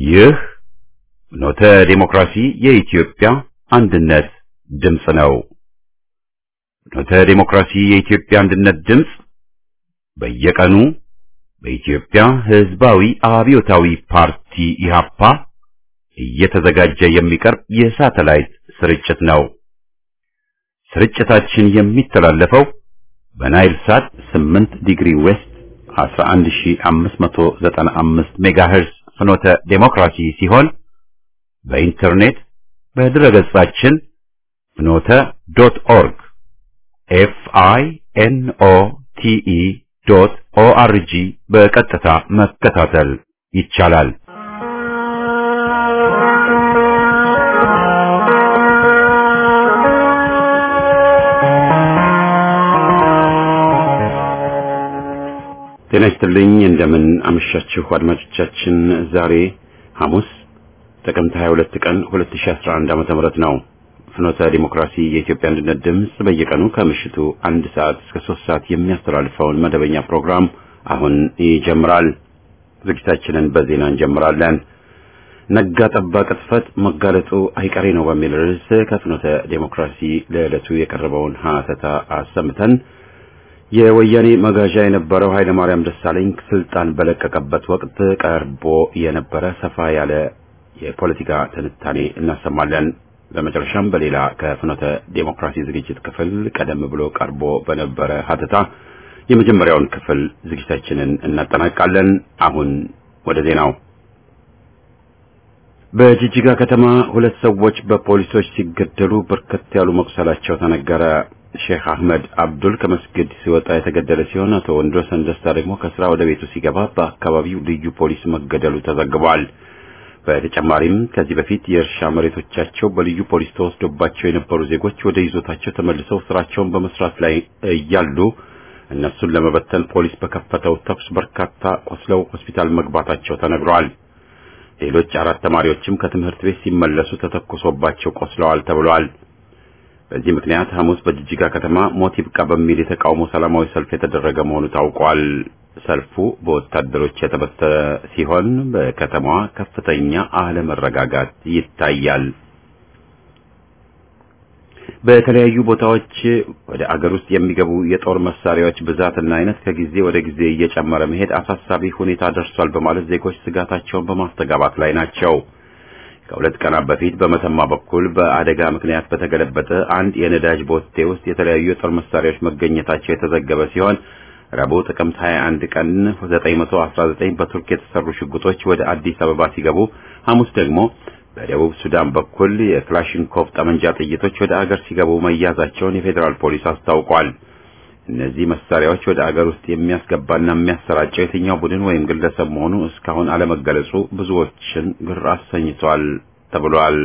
ይህ ኖተ ዴሞክራሲ የኢትዮጵያ አንድነት ድምፅ ነው። ኖተ ዴሞክራሲ የኢትዮጵያ አንድነት ድምፅ በየቀኑ በኢትዮጵያ ሕዝባዊ አብዮታዊ ፓርቲ ኢህአፓ እየተዘጋጀ የሚቀርብ የሳተላይት ስርጭት ነው። ስርጭታችን የሚተላለፈው በናይል ሳት 8 ዲግሪ ዌስት 11595 ሜጋሄርዝ ፍኖተ ዴሞክራሲ ሲሆን በኢንተርኔት በድረገጻችን ፍኖተ ዶት ኦርግ ኤፍ አይ ኤን ኦ ቲ ኢ ዶት ኦ አር ጂ በቀጥታ መከታተል ይቻላል። ጤና ይስጥልኝ። እንደምን አመሻችሁ አድማጮቻችን። ዛሬ ሐሙስ ጥቅምት 22 ቀን 2011 ዓመተ ምህረት ነው። ፍኖተ ዲሞክራሲ የኢትዮጵያ አንድነት ድምፅ በየቀኑ ከምሽቱ አንድ ሰዓት እስከ ሶስት ሰዓት የሚያስተላልፈውን መደበኛ ፕሮግራም አሁን ይጀምራል። ዝግጅታችንን በዜና እንጀምራለን። ነጋ ጠባ ቅጥፈት መጋለጡ አይቀሬ ነው በሚል ርዕስ ከፍኖተ ዲሞክራሲ ለዕለቱ የቀረበውን ሀተታ አሰምተን የወያኔ መጋዣ የነበረው ኃይለ ማርያም ደሳለኝ ስልጣን በለቀቀበት ወቅት ቀርቦ የነበረ ሰፋ ያለ የፖለቲካ ትንታኔ እናሰማለን። በመጨረሻም በሌላ ከፍኖተ ዴሞክራሲ ዝግጅት ክፍል ቀደም ብሎ ቀርቦ በነበረ ሀተታ የመጀመሪያውን ክፍል ዝግጅታችንን እናጠናቃለን። አሁን ወደ ዜናው። በጅጅጋ ከተማ ሁለት ሰዎች በፖሊሶች ሲገደሉ በርከት ያሉ መቁሰላቸው ተነገረ። ሼክ አህመድ አብዱል ከመስጊድ ሲወጣ የተገደለ ሲሆን አቶ ወንዶሰን ደስታ ደግሞ ከስራ ወደ ቤቱ ሲገባ በአካባቢው ልዩ ፖሊስ መገደሉ ተዘግቧል። በተጨማሪም ከዚህ በፊት የእርሻ መሬቶቻቸው በልዩ ፖሊስ ተወስዶባቸው የነበሩ ዜጎች ወደ ይዞታቸው ተመልሰው ስራቸውን በመስራት ላይ እያሉ እነሱን ለመበተን ፖሊስ በከፈተው ተኩስ በርካታ ቆስለው ሆስፒታል መግባታቸው ተነግሯል። ሌሎች አራት ተማሪዎችም ከትምህርት ቤት ሲመለሱ ተተኩሶባቸው ቆስለዋል ተብሏል። በዚህ ምክንያት ሐሙስ በጅጅጋ ከተማ ሞት ይብቃ በሚል የተቃውሞ ሰላማዊ ሰልፍ የተደረገ መሆኑ ታውቋል። ሰልፉ በወታደሮች የተበተነ ሲሆን በከተማዋ ከፍተኛ አለመረጋጋት ይታያል። በተለያዩ ቦታዎች ወደ አገር ውስጥ የሚገቡ የጦር መሳሪያዎች ብዛትና አይነት ከጊዜ ወደ ጊዜ እየጨመረ መሄድ አሳሳቢ ሁኔታ ደርሷል በማለት ዜጎች ስጋታቸውን በማስተጋባት ላይ ናቸው። ከሁለት ቀናት በፊት በመተማ በኩል በአደጋ ምክንያት በተገለበጠ አንድ የነዳጅ ቦቴ ውስጥ የተለያዩ የጦር መሳሪያዎች መገኘታቸው የተዘገበ ሲሆን ረቡዕ ጥቅምት 21 ቀን 919 በቱርክ የተሰሩ ሽጉጦች ወደ አዲስ አበባ ሲገቡ ሐሙስ ደግሞ በደቡብ ሱዳን በኩል የክላሽንኮቭ ጠመንጃ ጥይቶች ወደ አገር ሲገቡ መያዛቸውን የፌዴራል ፖሊስ አስታውቋል። እነዚህ መሳሪያዎች ወደ አገር ውስጥ የሚያስገባና የሚያሰራጨው የትኛው ቡድን ወይም ግለሰብ መሆኑ እስካሁን አለመገለጹ ብዙዎችን ግር አሰኝቷል ተብሏል።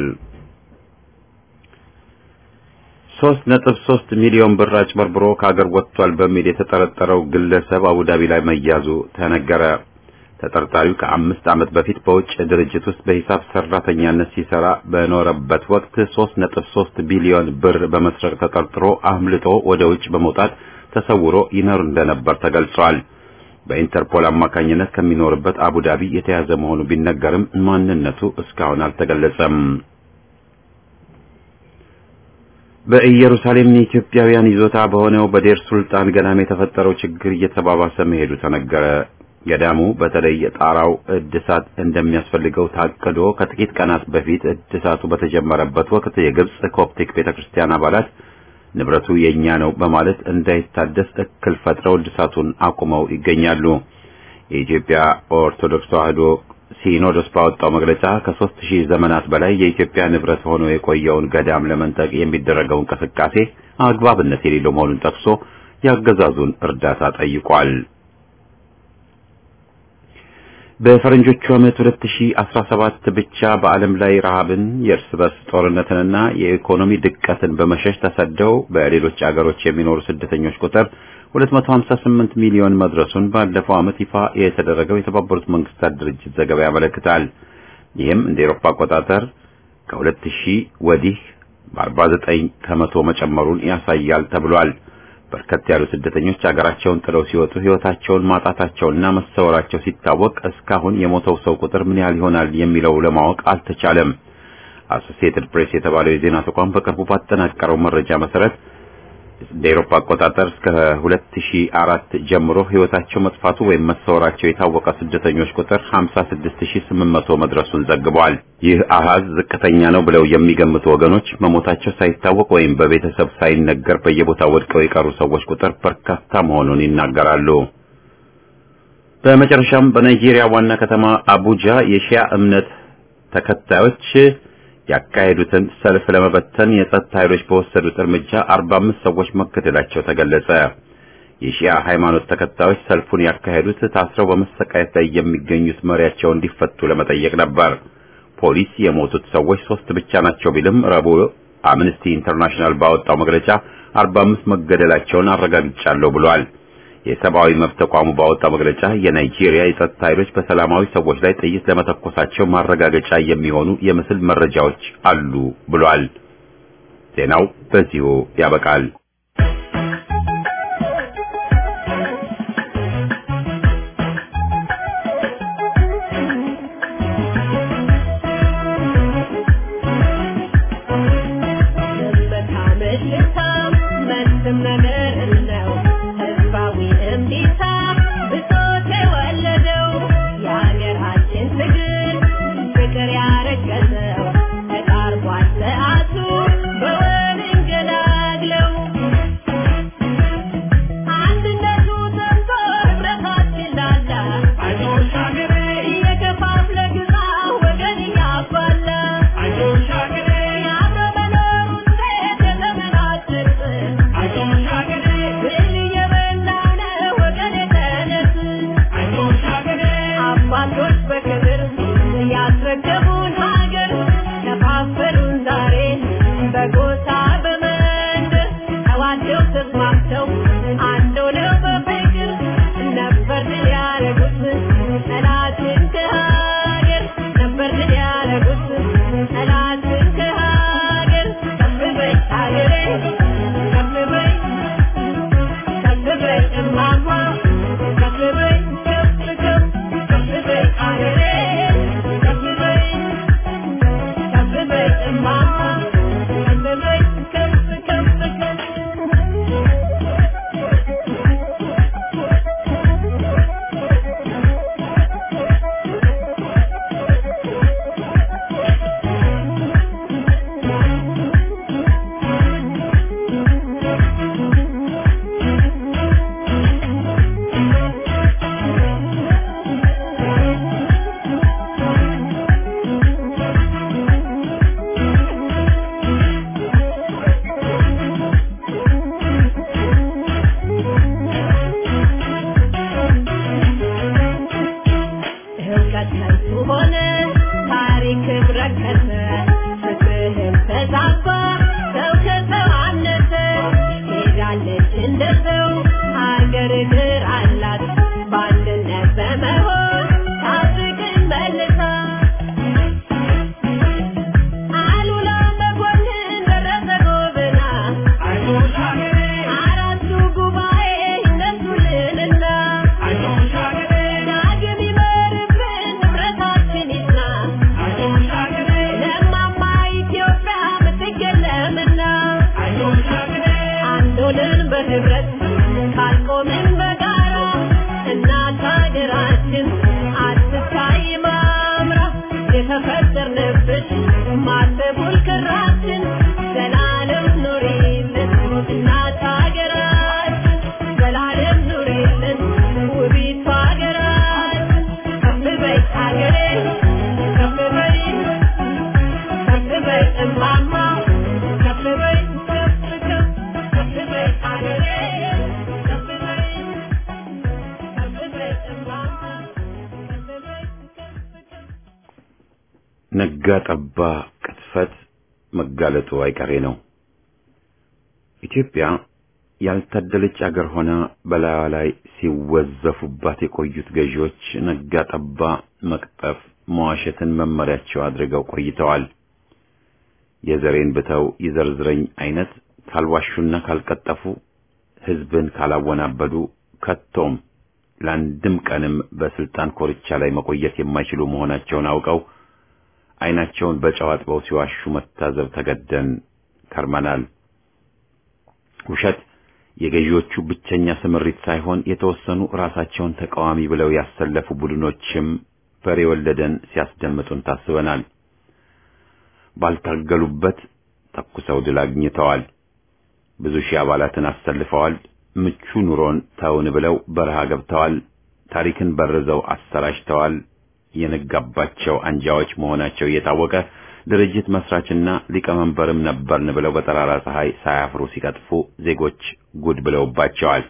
ሶስት ነጥብ ሶስት ሚሊዮን ብር አጭበርብሮ ከአገር ወጥቷል በሚል የተጠረጠረው ግለሰብ አቡዳቢ ላይ መያዙ ተነገረ። ተጠርጣሪው ከአምስት ዓመት በፊት በውጭ ድርጅት ውስጥ በሂሳብ ሰራተኛነት ሲሰራ በኖረበት ወቅት ሶስት ነጥብ ሶስት ቢሊዮን ብር በመስረቅ ተጠርጥሮ አምልጦ ወደ ውጭ በመውጣት ተሰውሮ ይኖር እንደነበር ተገልጿል። በኢንተርፖል አማካኝነት ከሚኖርበት አቡዳቢ የተያዘ መሆኑ ቢነገርም ማንነቱ እስካሁን አልተገለጸም። በኢየሩሳሌም የኢትዮጵያውያን ይዞታ በሆነው በዴር ሱልጣን ገዳም የተፈጠረው ችግር እየተባባሰ መሄዱ ተነገረ። ገዳሙ በተለይ የጣራው እድሳት እንደሚያስፈልገው ታቅዶ ከጥቂት ቀናት በፊት እድሳቱ በተጀመረበት ወቅት የግብጽ ኮፕቲክ ቤተክርስቲያን አባላት ንብረቱ የኛ ነው በማለት እንዳይታደስ እክል ፈጥረው እድሳቱን አቁመው ይገኛሉ። የኢትዮጵያ ኦርቶዶክስ ተዋሕዶ ሲኖዶስ ባወጣው መግለጫ ከሦስት ሺህ ዘመናት በላይ የኢትዮጵያ ንብረት ሆኖ የቆየውን ገዳም ለመንጠቅ የሚደረገው እንቅስቃሴ አግባብነት የሌለው መሆኑን ጠቅሶ የአገዛዙን እርዳታ ጠይቋል። በፈረንጆቹ ዓመት 2017 ብቻ በዓለም ላይ ረሃብን፣ የእርስ በርስ ጦርነትንና የኢኮኖሚ ድቀትን በመሸሽ ተሰደው በሌሎች አገሮች የሚኖሩ ስደተኞች ቁጥር 258 ሚሊዮን መድረሱን ባለፈው ዓመት ይፋ የተደረገው የተባበሩት መንግስታት ድርጅት ዘገባ ያመለክታል። ይህም እንደ ኤሮፓ አቆጣጠር ከ2000 ወዲህ በ49 ከመቶ መጨመሩን ያሳያል ተብሏል። በርከት ያሉ ስደተኞች አገራቸውን ጥለው ሲወጡ ሕይወታቸውን ማጣታቸውና መሰወራቸው ሲታወቅ እስካሁን የሞተው ሰው ቁጥር ምን ያህል ይሆናል የሚለው ለማወቅ አልተቻለም። አሶሲኤትድ ፕሬስ የተባለው የዜና ተቋም በቅርቡ ባጠናቀረው መረጃ መሰረት እንደ አውሮፓ አቆጣጠር እስከ 2004 ጀምሮ ሕይወታቸው መጥፋቱ ወይም መሰወራቸው የታወቀ ስደተኞች ቁጥር 56800 መድረሱን ዘግቧል። ይህ አሃዝ ዝቅተኛ ነው ብለው የሚገምቱ ወገኖች መሞታቸው ሳይታወቅ ወይም በቤተሰብ ሳይነገር በየቦታው ወድቀው የቀሩ ሰዎች ቁጥር በርካታ መሆኑን ይናገራሉ። በመጨረሻም በናይጄሪያ ዋና ከተማ አቡጃ የሺያ እምነት ተከታዮች ያካሄዱትን ሰልፍ ለመበተን የጸጥታ ኃይሎች በወሰዱት እርምጃ 45 ሰዎች መገደላቸው ተገለጸ። የሺያ ሃይማኖት ተከታዮች ሰልፉን ያካሄዱት ታስረው በመሰቃየት ላይ የሚገኙት መሪያቸው እንዲፈቱ ለመጠየቅ ነበር። ፖሊስ የሞቱት ሰዎች ሶስት ብቻ ናቸው ቢልም ረቡዕ አምነስቲ ኢንተርናሽናል ባወጣው መግለጫ 45 መገደላቸውን አረጋግጫለሁ ብሏል። የሰብአዊ መብት ተቋሙ ባወጣው መግለጫ የናይጄሪያ የጸጥታ ኃይሎች በሰላማዊ ሰዎች ላይ ጥይት ለመተኮሳቸው ማረጋገጫ የሚሆኑ የምስል መረጃዎች አሉ ብሏል። ዜናው በዚሁ ያበቃል። ነጋ ጠባ ቅጥፈት መጋለጡ አይቀሬ ነው። ኢትዮጵያ ያልታደለች አገር ሆና በላዩ ላይ ሲወዘፉባት የቆዩት ገዢዎች ነጋ ጠባ መቅጠፍ፣ መዋሸትን መመሪያቸው አድርገው ቆይተዋል። የዘሬን ብተው ይዘርዝረኝ አይነት ካልዋሹና ካልቀጠፉ ህዝብን ካላወናበዱ ከቶም ለአንድም ቀንም በስልጣን ኮርቻ ላይ መቆየት የማይችሉ መሆናቸውን አውቀው አይናቸውን በጨው አጥበው ሲዋሹ መታዘብ ተገደን ከርመናል። ውሸት የገዢዎቹ ብቸኛ ስምሪት ሳይሆን የተወሰኑ ራሳቸውን ተቃዋሚ ብለው ያሰለፉ ቡድኖችም በሬ ወለደን ሲያስደምጡን ታስበናል። ባልታገሉበት ተኩሰው ድል አግኝተዋል። ብዙ ሺህ አባላትን አሰልፈዋል። ምቹ ኑሮን ተውን ብለው በረሃ ገብተዋል። ታሪክን በርዘው አሰራጭተዋል። የነጋባቸው አንጃዎች መሆናቸው እየታወቀ ድርጅት መስራችና ሊቀመንበርም ነበርን ብለው በጠራራ ፀሐይ ሳያፍሩ ሲቀጥፉ ዜጎች ጉድ ብለውባቸዋል።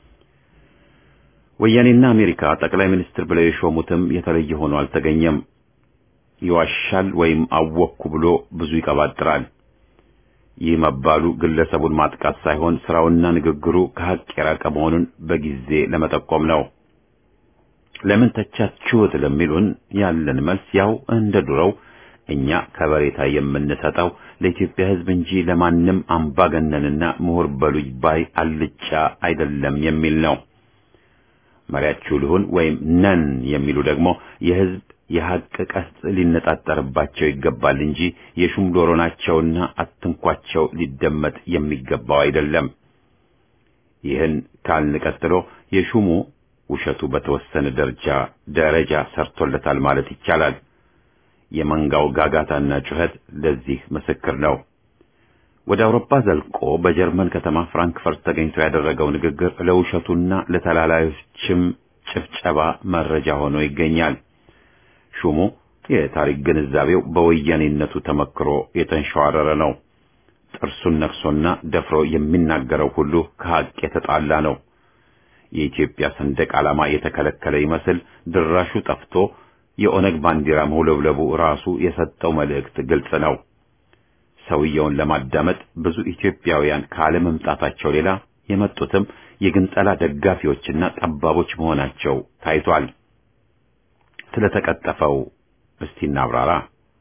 ወያኔና አሜሪካ ጠቅላይ ሚኒስትር ብለው የሾሙትም የተለየ ሆኖ አልተገኘም። ይዋሻል ወይም አወቅኩ ብሎ ብዙ ይቀባጥራል። ይህ መባሉ ግለሰቡን ማጥቃት ሳይሆን ስራውና ንግግሩ ከሀቅ የራቀ መሆኑን በጊዜ ለመጠቆም ነው። ለምን ተቻችሁት ለሚሉን ያለን መልስ ያው እንደ ዱሮው እኛ ከበሬታ የምንሰጠው ለኢትዮጵያ ሕዝብ እንጂ ለማንም አምባገነንና ምሁር በሉኝ ባይ አልጫ አይደለም የሚል ነው። መሪያችሁ ልሁን ወይም ነን የሚሉ ደግሞ የሕዝብ የሐቅ ቀስት ሊነጣጠርባቸው ይገባል እንጂ የሹም ዶሮ ናቸውና አትንኳቸው ሊደመጥ የሚገባው አይደለም። ይህን ካልን ቀጥሎ የሹሙ ውሸቱ በተወሰነ ደረጃ ደረጃ ሰርቶለታል ማለት ይቻላል። የመንጋው ጋጋታና ጩኸት ለዚህ ምስክር ነው። ወደ አውሮፓ ዘልቆ በጀርመን ከተማ ፍራንክፈርት ተገኝቶ ያደረገው ንግግር ለውሸቱና ለተላላዮችም ጭፍጨባ መረጃ ሆኖ ይገኛል። ሹሙ የታሪክ ግንዛቤው በወያኔነቱ ተመክሮ የተንሸዋረረ ነው። ጥርሱን ነክሶና ደፍሮ የሚናገረው ሁሉ ከሐቅ የተጣላ ነው። የኢትዮጵያ ሰንደቅ ዓላማ የተከለከለ ይመስል ድራሹ ጠፍቶ የኦነግ ባንዲራ መውለብለቡ ራሱ የሰጠው መልእክት ግልጽ ነው። ሰውየውን ለማዳመጥ ብዙ ኢትዮጵያውያን ካለመምጣታቸው ሌላ የመጡትም የግንጠላ ደጋፊዎችና ጠባቦች መሆናቸው ታይቷል። ስለተቀጠፈው እስቲ እናብራራ።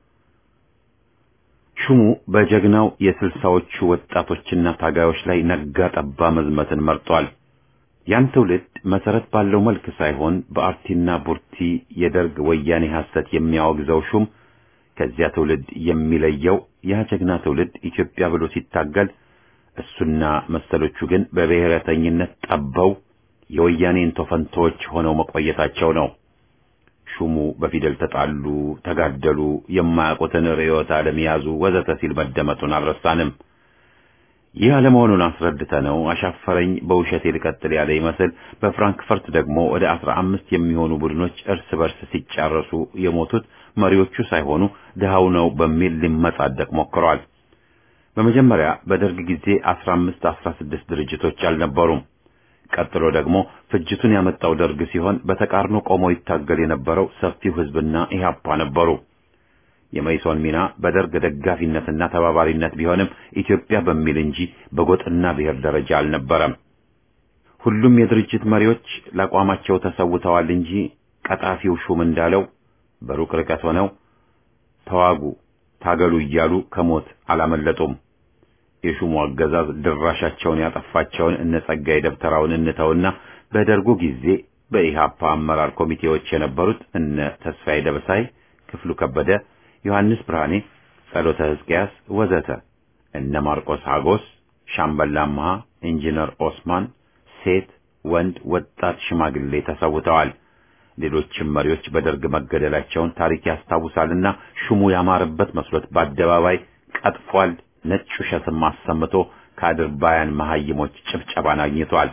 ሹሙ በጀግናው የስልሳዎቹ ወጣቶችና ታጋዮች ላይ ነጋ ጠባ መዝመትን መርጧል። ያን ትውልድ መሰረት ባለው መልክ ሳይሆን በአርቲና ቡርቲ የደርግ ወያኔ ሐሰት የሚያወግዘው ሹም ከዚያ ትውልድ የሚለየው ያ ጀግና ትውልድ ኢትዮጵያ ብሎ ሲታገል፣ እሱና መሰሎቹ ግን በብሔረተኝነት ጠበው የወያኔን ቶፈንቶዎች ሆነው መቆየታቸው ነው። ሹሙ በፊደል ተጣሉ፣ ተጋደሉ፣ የማያውቁትን ርዕዮተ ዓለም ያዙ ወዘተ ሲል መደመጡን አልረሳንም። ይህ አለመሆኑን አስረድተነው አሻፈረኝ በውሸቴ ልቀጥል ያለ ይመስል በፍራንክፈርት ደግሞ ወደ አስራ አምስት የሚሆኑ ቡድኖች እርስ በርስ ሲጫረሱ የሞቱት መሪዎቹ ሳይሆኑ ድሃው ነው በሚል ሊመጻደቅ ሞክሯል። በመጀመሪያ በደርግ ጊዜ አስራ አምስት አስራ ስድስት ድርጅቶች አልነበሩም። ቀጥሎ ደግሞ ፍጅቱን ያመጣው ደርግ ሲሆን በተቃርኖ ቆሞ ይታገል የነበረው ሰፊው ሕዝብና ኢህአፓ ነበሩ። የመይሶን ሚና በደርግ ደጋፊነትና ተባባሪነት ቢሆንም ኢትዮጵያ በሚል እንጂ በጎጥና ብሔር ደረጃ አልነበረም። ሁሉም የድርጅት መሪዎች ለአቋማቸው ተሰውተዋል እንጂ ቀጣፊው ሹም እንዳለው በሩቅ ርቀት ሆነው ተዋጉ፣ ታገሉ እያሉ ከሞት አላመለጡም። የሹሙ አገዛዝ ድራሻቸውን ያጠፋቸውን እነ ጸጋዬ ደብተራውን እንተውና በደርጉ ጊዜ በኢሃፓ አመራር ኮሚቴዎች የነበሩት እነ ተስፋዬ ደበሳይ፣ ክፍሉ ከበደ ዮሐንስ ብርሃኔ፣ ጸሎተ ሕዝቅያስ ወዘተ እነ ማርቆስ ሀጎስ፣ ሻምበል አምሃ፣ ኢንጂነር ኦስማን ሴት፣ ወንድ፣ ወጣት፣ ሽማግሌ ተሰውተዋል። ሌሎችም መሪዎች በደርግ መገደላቸውን ታሪክ ያስታውሳልና ሹሙ ያማረበት መስሎት በአደባባይ ቀጥፏል። ነጭ ውሸትም አሰምቶ ከአድርባያን መሐይሞች ጭብጨባን አግኝቷል።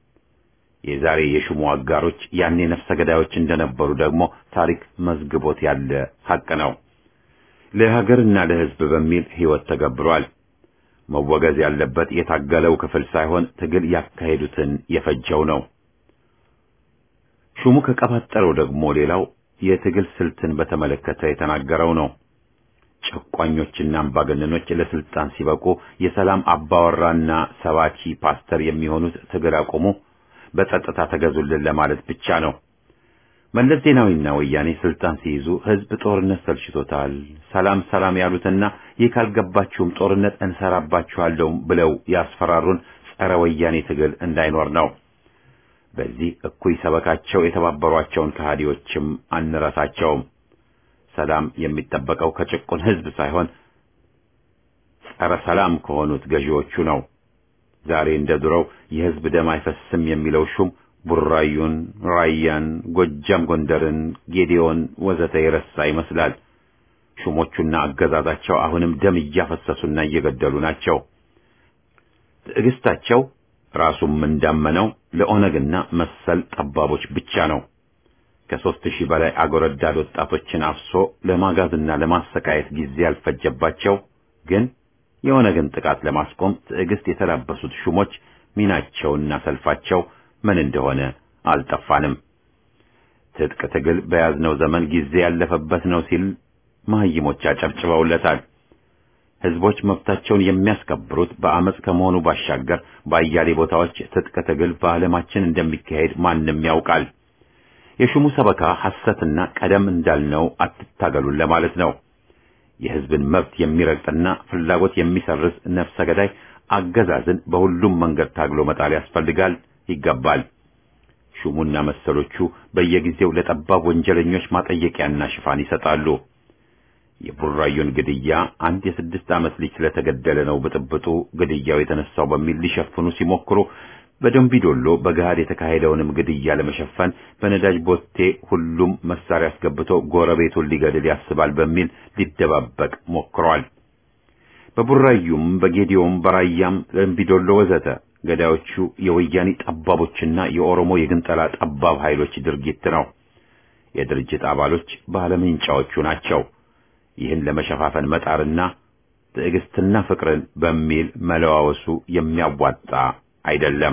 የዛሬ የሹሙ አጋሮች ያኔ ነፍሰ ገዳዮች እንደነበሩ ደግሞ ታሪክ መዝግቦት ያለ ሐቅ ነው። ለሀገርና ለሕዝብ በሚል ሕይወት ተገብሯል። መወገዝ ያለበት የታገለው ክፍል ሳይሆን ትግል ያካሄዱትን የፈጀው ነው። ሹሙ ከቀባጠረው ደግሞ ሌላው የትግል ስልትን በተመለከተ የተናገረው ነው። ጨቋኞችና አምባገነኖች ለስልጣን ሲበቁ የሰላም አባወራና ሰባኪ ፓስተር የሚሆኑት ትግል አቁሙ፣ በጸጥታ ተገዙልን ለማለት ብቻ ነው። መለስ ዜናዊና ወያኔ ስልጣን ሲይዙ ህዝብ ጦርነት ሰልችቶታል፣ ሰላም ሰላም ያሉትና ይህ ካልገባችሁም ጦርነት እንሰራባችኋለሁ ብለው ያስፈራሩን ጸረ ወያኔ ትግል እንዳይኖር ነው። በዚህ እኩይ ሰበካቸው የተባበሯቸውን ከሃዲዎችም አንረሳቸውም። ሰላም የሚጠበቀው ከጭቁን ሕዝብ ሳይሆን ጸረ ሰላም ከሆኑት ገዢዎቹ ነው። ዛሬ እንደ ድሮው የሕዝብ ደም አይፈስም የሚለው ሹም ቡራዩን፣ ራያን፣ ጎጃም፣ ጎንደርን፣ ጌዴዮን ወዘተ የረሳ ይመስላል። ሹሞቹና አገዛዛቸው አሁንም ደም እያፈሰሱና እየገደሉ ናቸው። ትዕግስታቸው ራሱም እንዳመነው ለኦነግና መሰል ጠባቦች ብቻ ነው። ከሦስት ሺህ በላይ አጎረዳድ ወጣቶችን አፍሶ ለማጋዝና ለማሰቃየት ጊዜ ያልፈጀባቸው ግን የኦነግን ጥቃት ለማስቆም ትዕግስት የተላበሱት ሹሞች ሚናቸውና ሰልፋቸው ምን እንደሆነ አልጠፋንም። ትጥቅ ትግል በያዝነው ዘመን ጊዜ ያለፈበት ነው ሲል መሐይሞች አጨብጭበውለታል። ሕዝቦች መብታቸውን የሚያስከብሩት በአመፅ ከመሆኑ ባሻገር በአያሌ ቦታዎች ትጥቅ ትግል በዓለማችን እንደሚካሄድ ማንም ያውቃል። የሹሙ ሰበካ ሐሰትና ቀደም እንዳልነው አትታገሉን ለማለት ነው። የሕዝብን መብት የሚረግጥና ፍላጎት የሚሰርዝ ነፍሰ ገዳይ አገዛዝን በሁሉም መንገድ ታግሎ መጣል ያስፈልጋል፣ ይገባል። ሹሙና መሰሎቹ በየጊዜው ለጠባብ ወንጀለኞች ማጠየቂያና ሽፋን ይሰጣሉ። የቡራዩን ግድያ አንድ የስድስት ዓመት ልጅ ስለተገደለ ነው ብጥብጡ ግድያው የተነሳው በሚል ሊሸፍኑ ሲሞክሩ በደንቢዶሎ በገሃድ የተካሄደውንም ግድያ ለመሸፈን በነዳጅ ቦቴ ሁሉም መሳሪያ አስገብቶ ጎረቤቱን ሊገድል ያስባል በሚል ሊደባበቅ ሞክሯል። በቡራዩም በጌዲዮም በራያም ደንቢዶሎ ወዘተ ገዳዮቹ የወያኔ ጠባቦችና የኦሮሞ የግንጠላ ጠባብ ኃይሎች ድርጊት ነው። የድርጅት አባሎች ባለምንጫዎቹ ናቸው። ይህን ለመሸፋፈን መጣርና ትዕግስትና ፍቅርን በሚል መለዋወሱ የሚያዋጣ አይደለም።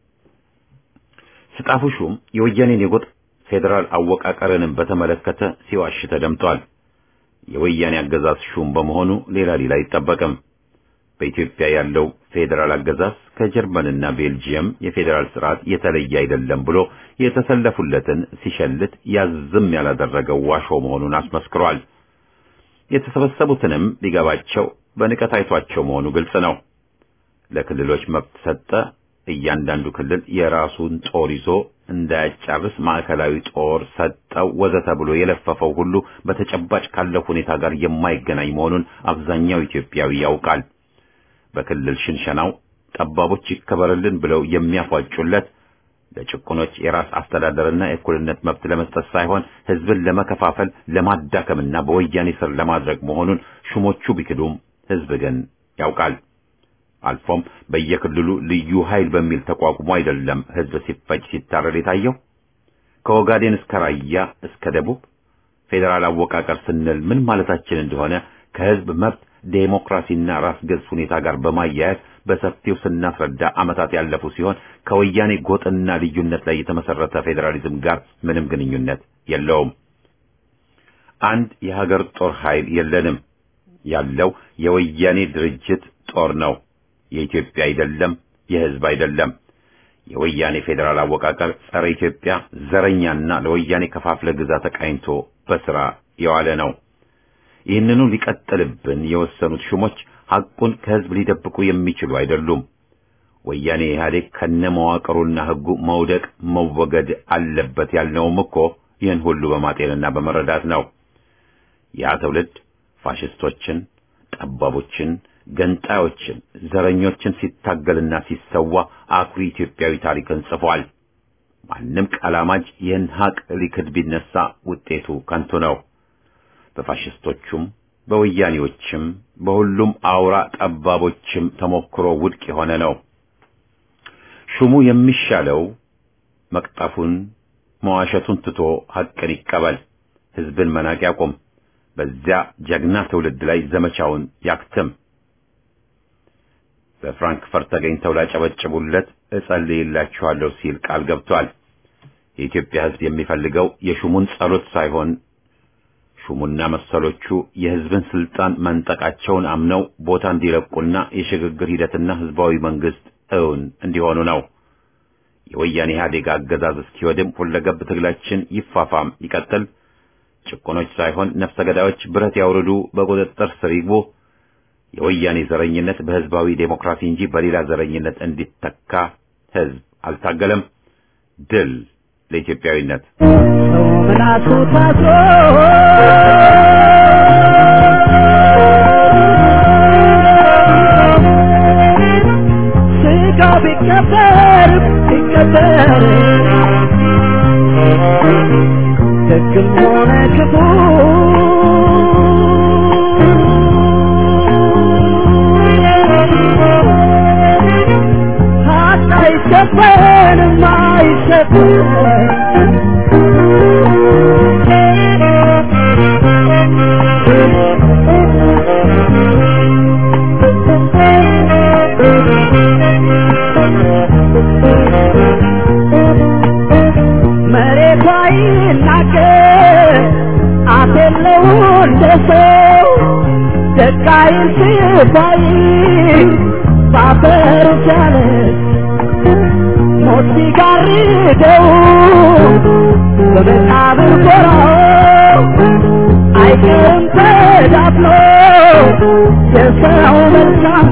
ስጣፉ ሹም የወያኔን የጎጥ ፌዴራል አወቃቀርንም በተመለከተ ሲዋሽ ተደምጧል። የወያኔ አገዛዝ ሹም በመሆኑ ሌላ ሌላ አይጠበቅም። በኢትዮጵያ ያለው ፌዴራል አገዛዝ ከጀርመንና ቤልጂየም የፌዴራል ስርዓት የተለየ አይደለም ብሎ የተሰለፉለትን ሲሸልት ያዝም ያላደረገው ዋሾ መሆኑን አስመስክሯል። የተሰበሰቡትንም ሊገባቸው በንቀት አይቷቸው መሆኑ ግልጽ ነው። ለክልሎች መብት ሰጠ። እያንዳንዱ ክልል የራሱን ጦር ይዞ እንዳያጫርስ ማዕከላዊ ጦር ሰጠው ወዘተ ብሎ የለፈፈው ሁሉ በተጨባጭ ካለው ሁኔታ ጋር የማይገናኝ መሆኑን አብዛኛው ኢትዮጵያዊ ያውቃል። በክልል ሽንሸናው ጠባቦች ይከበርልን ብለው የሚያፏጩለት ለጭቁኖች የራስ አስተዳደርና የእኩልነት መብት ለመስጠት ሳይሆን ሕዝብን ለመከፋፈል ለማዳከምና በወያኔ ስር ለማድረግ መሆኑን ሹሞቹ ቢክዱም ሕዝብ ግን ያውቃል። አልፎም በየክልሉ ልዩ ኃይል በሚል ተቋቁሞ አይደለም ሕዝብ ሲፈጅ ሲታረድ የታየው። ከኦጋዴን እስከ ራያ እስከ ደቡብ ፌዴራል አወቃቀር ስንል ምን ማለታችን እንደሆነ ከሕዝብ መብት ዴሞክራሲና ራስ ገዝ ሁኔታ ጋር በማያያዝ በሰፊው ስናስረዳ ዓመታት ያለፉ ሲሆን ከወያኔ ጎጥና ልዩነት ላይ የተመሰረተ ፌዴራሊዝም ጋር ምንም ግንኙነት የለውም። አንድ የሀገር ጦር ኃይል የለንም። ያለው የወያኔ ድርጅት ጦር ነው። የኢትዮጵያ አይደለም፣ የሕዝብ አይደለም። የወያኔ ፌዴራል አወቃቀር ጸረ ኢትዮጵያ ዘረኛና ለወያኔ ከፋፍለ ግዛ ተቃኝቶ በስራ የዋለ ነው። ይህንኑ ሊቀጥልብን የወሰኑት ሹሞች ሐቁን ከሕዝብ ሊደብቁ የሚችሉ አይደሉም። ወያኔ ኢህአዴግ ከነመዋቅሩና ሕጉ መውደቅ መወገድ አለበት ያልነውም እኮ ይህን ሁሉ በማጤንና በመረዳት ነው። ያ ትውልድ ፋሽስቶችን፣ ጠባቦችን፣ ገንጣዮችን፣ ዘረኞችን ሲታገልና ሲሰዋ አኩሪ ኢትዮጵያዊ ታሪክን ጽፏል። ማንም ቀላማጅ ይህን ሐቅ ሊክድ ቢነሳ ውጤቱ ከንቱ ነው። በፋሽስቶቹም በወያኔዎችም በሁሉም አውራ ጠባቦችም ተሞክሮ ውድቅ የሆነ ነው። ሹሙ የሚሻለው መቅጠፉን መዋሸቱን ትቶ ሐቅን ይቀበል፣ ሕዝብን መናቅ ያቁም፣ በዚያ ጀግና ትውልድ ላይ ዘመቻውን ያክትም። በፍራንክፈርት ተገኝተው ላጨበጭቡለት እጸልይላችኋለሁ ሲል ቃል ገብቷል። የኢትዮጵያ ሕዝብ የሚፈልገው የሹሙን ጸሎት ሳይሆን ሹሙና መሰሎቹ የሕዝብን ስልጣን መንጠቃቸውን አምነው ቦታ እንዲለቁና የሽግግር ሂደትና ሕዝባዊ መንግስት እውን እንዲሆኑ ነው። የወያኔ ኢህአዴግ አገዛዝ እስኪወድም ሁለገብ ትግላችን ይፋፋም ይቀጥል። ጭቁኖች ሳይሆን ነፍሰ ገዳዮች ብረት ያውርዱ፣ በቁጥጥር ስር ይግቡ። የወያኔ ዘረኝነት በህዝባዊ ዴሞክራሲ እንጂ በሌላ ዘረኝነት እንዲተካ ህዝብ አልታገለም። ድል ለኢትዮጵያዊነት። ምላሱ ታስሮ ስጋው ቢቀበር ቢቀበር ደግም ሆነ ክፉ ሀቅ አይሸፈንም አይሸፈንም መሬቷ ይናገር አፍ የለው እንደ ሰው ደቃይ ስባይ ባፈሩ ቻለ ሞት ሲጋርደው በመቃብር ጎራው አይቀርም ተዳፍኖ የሰው መልካም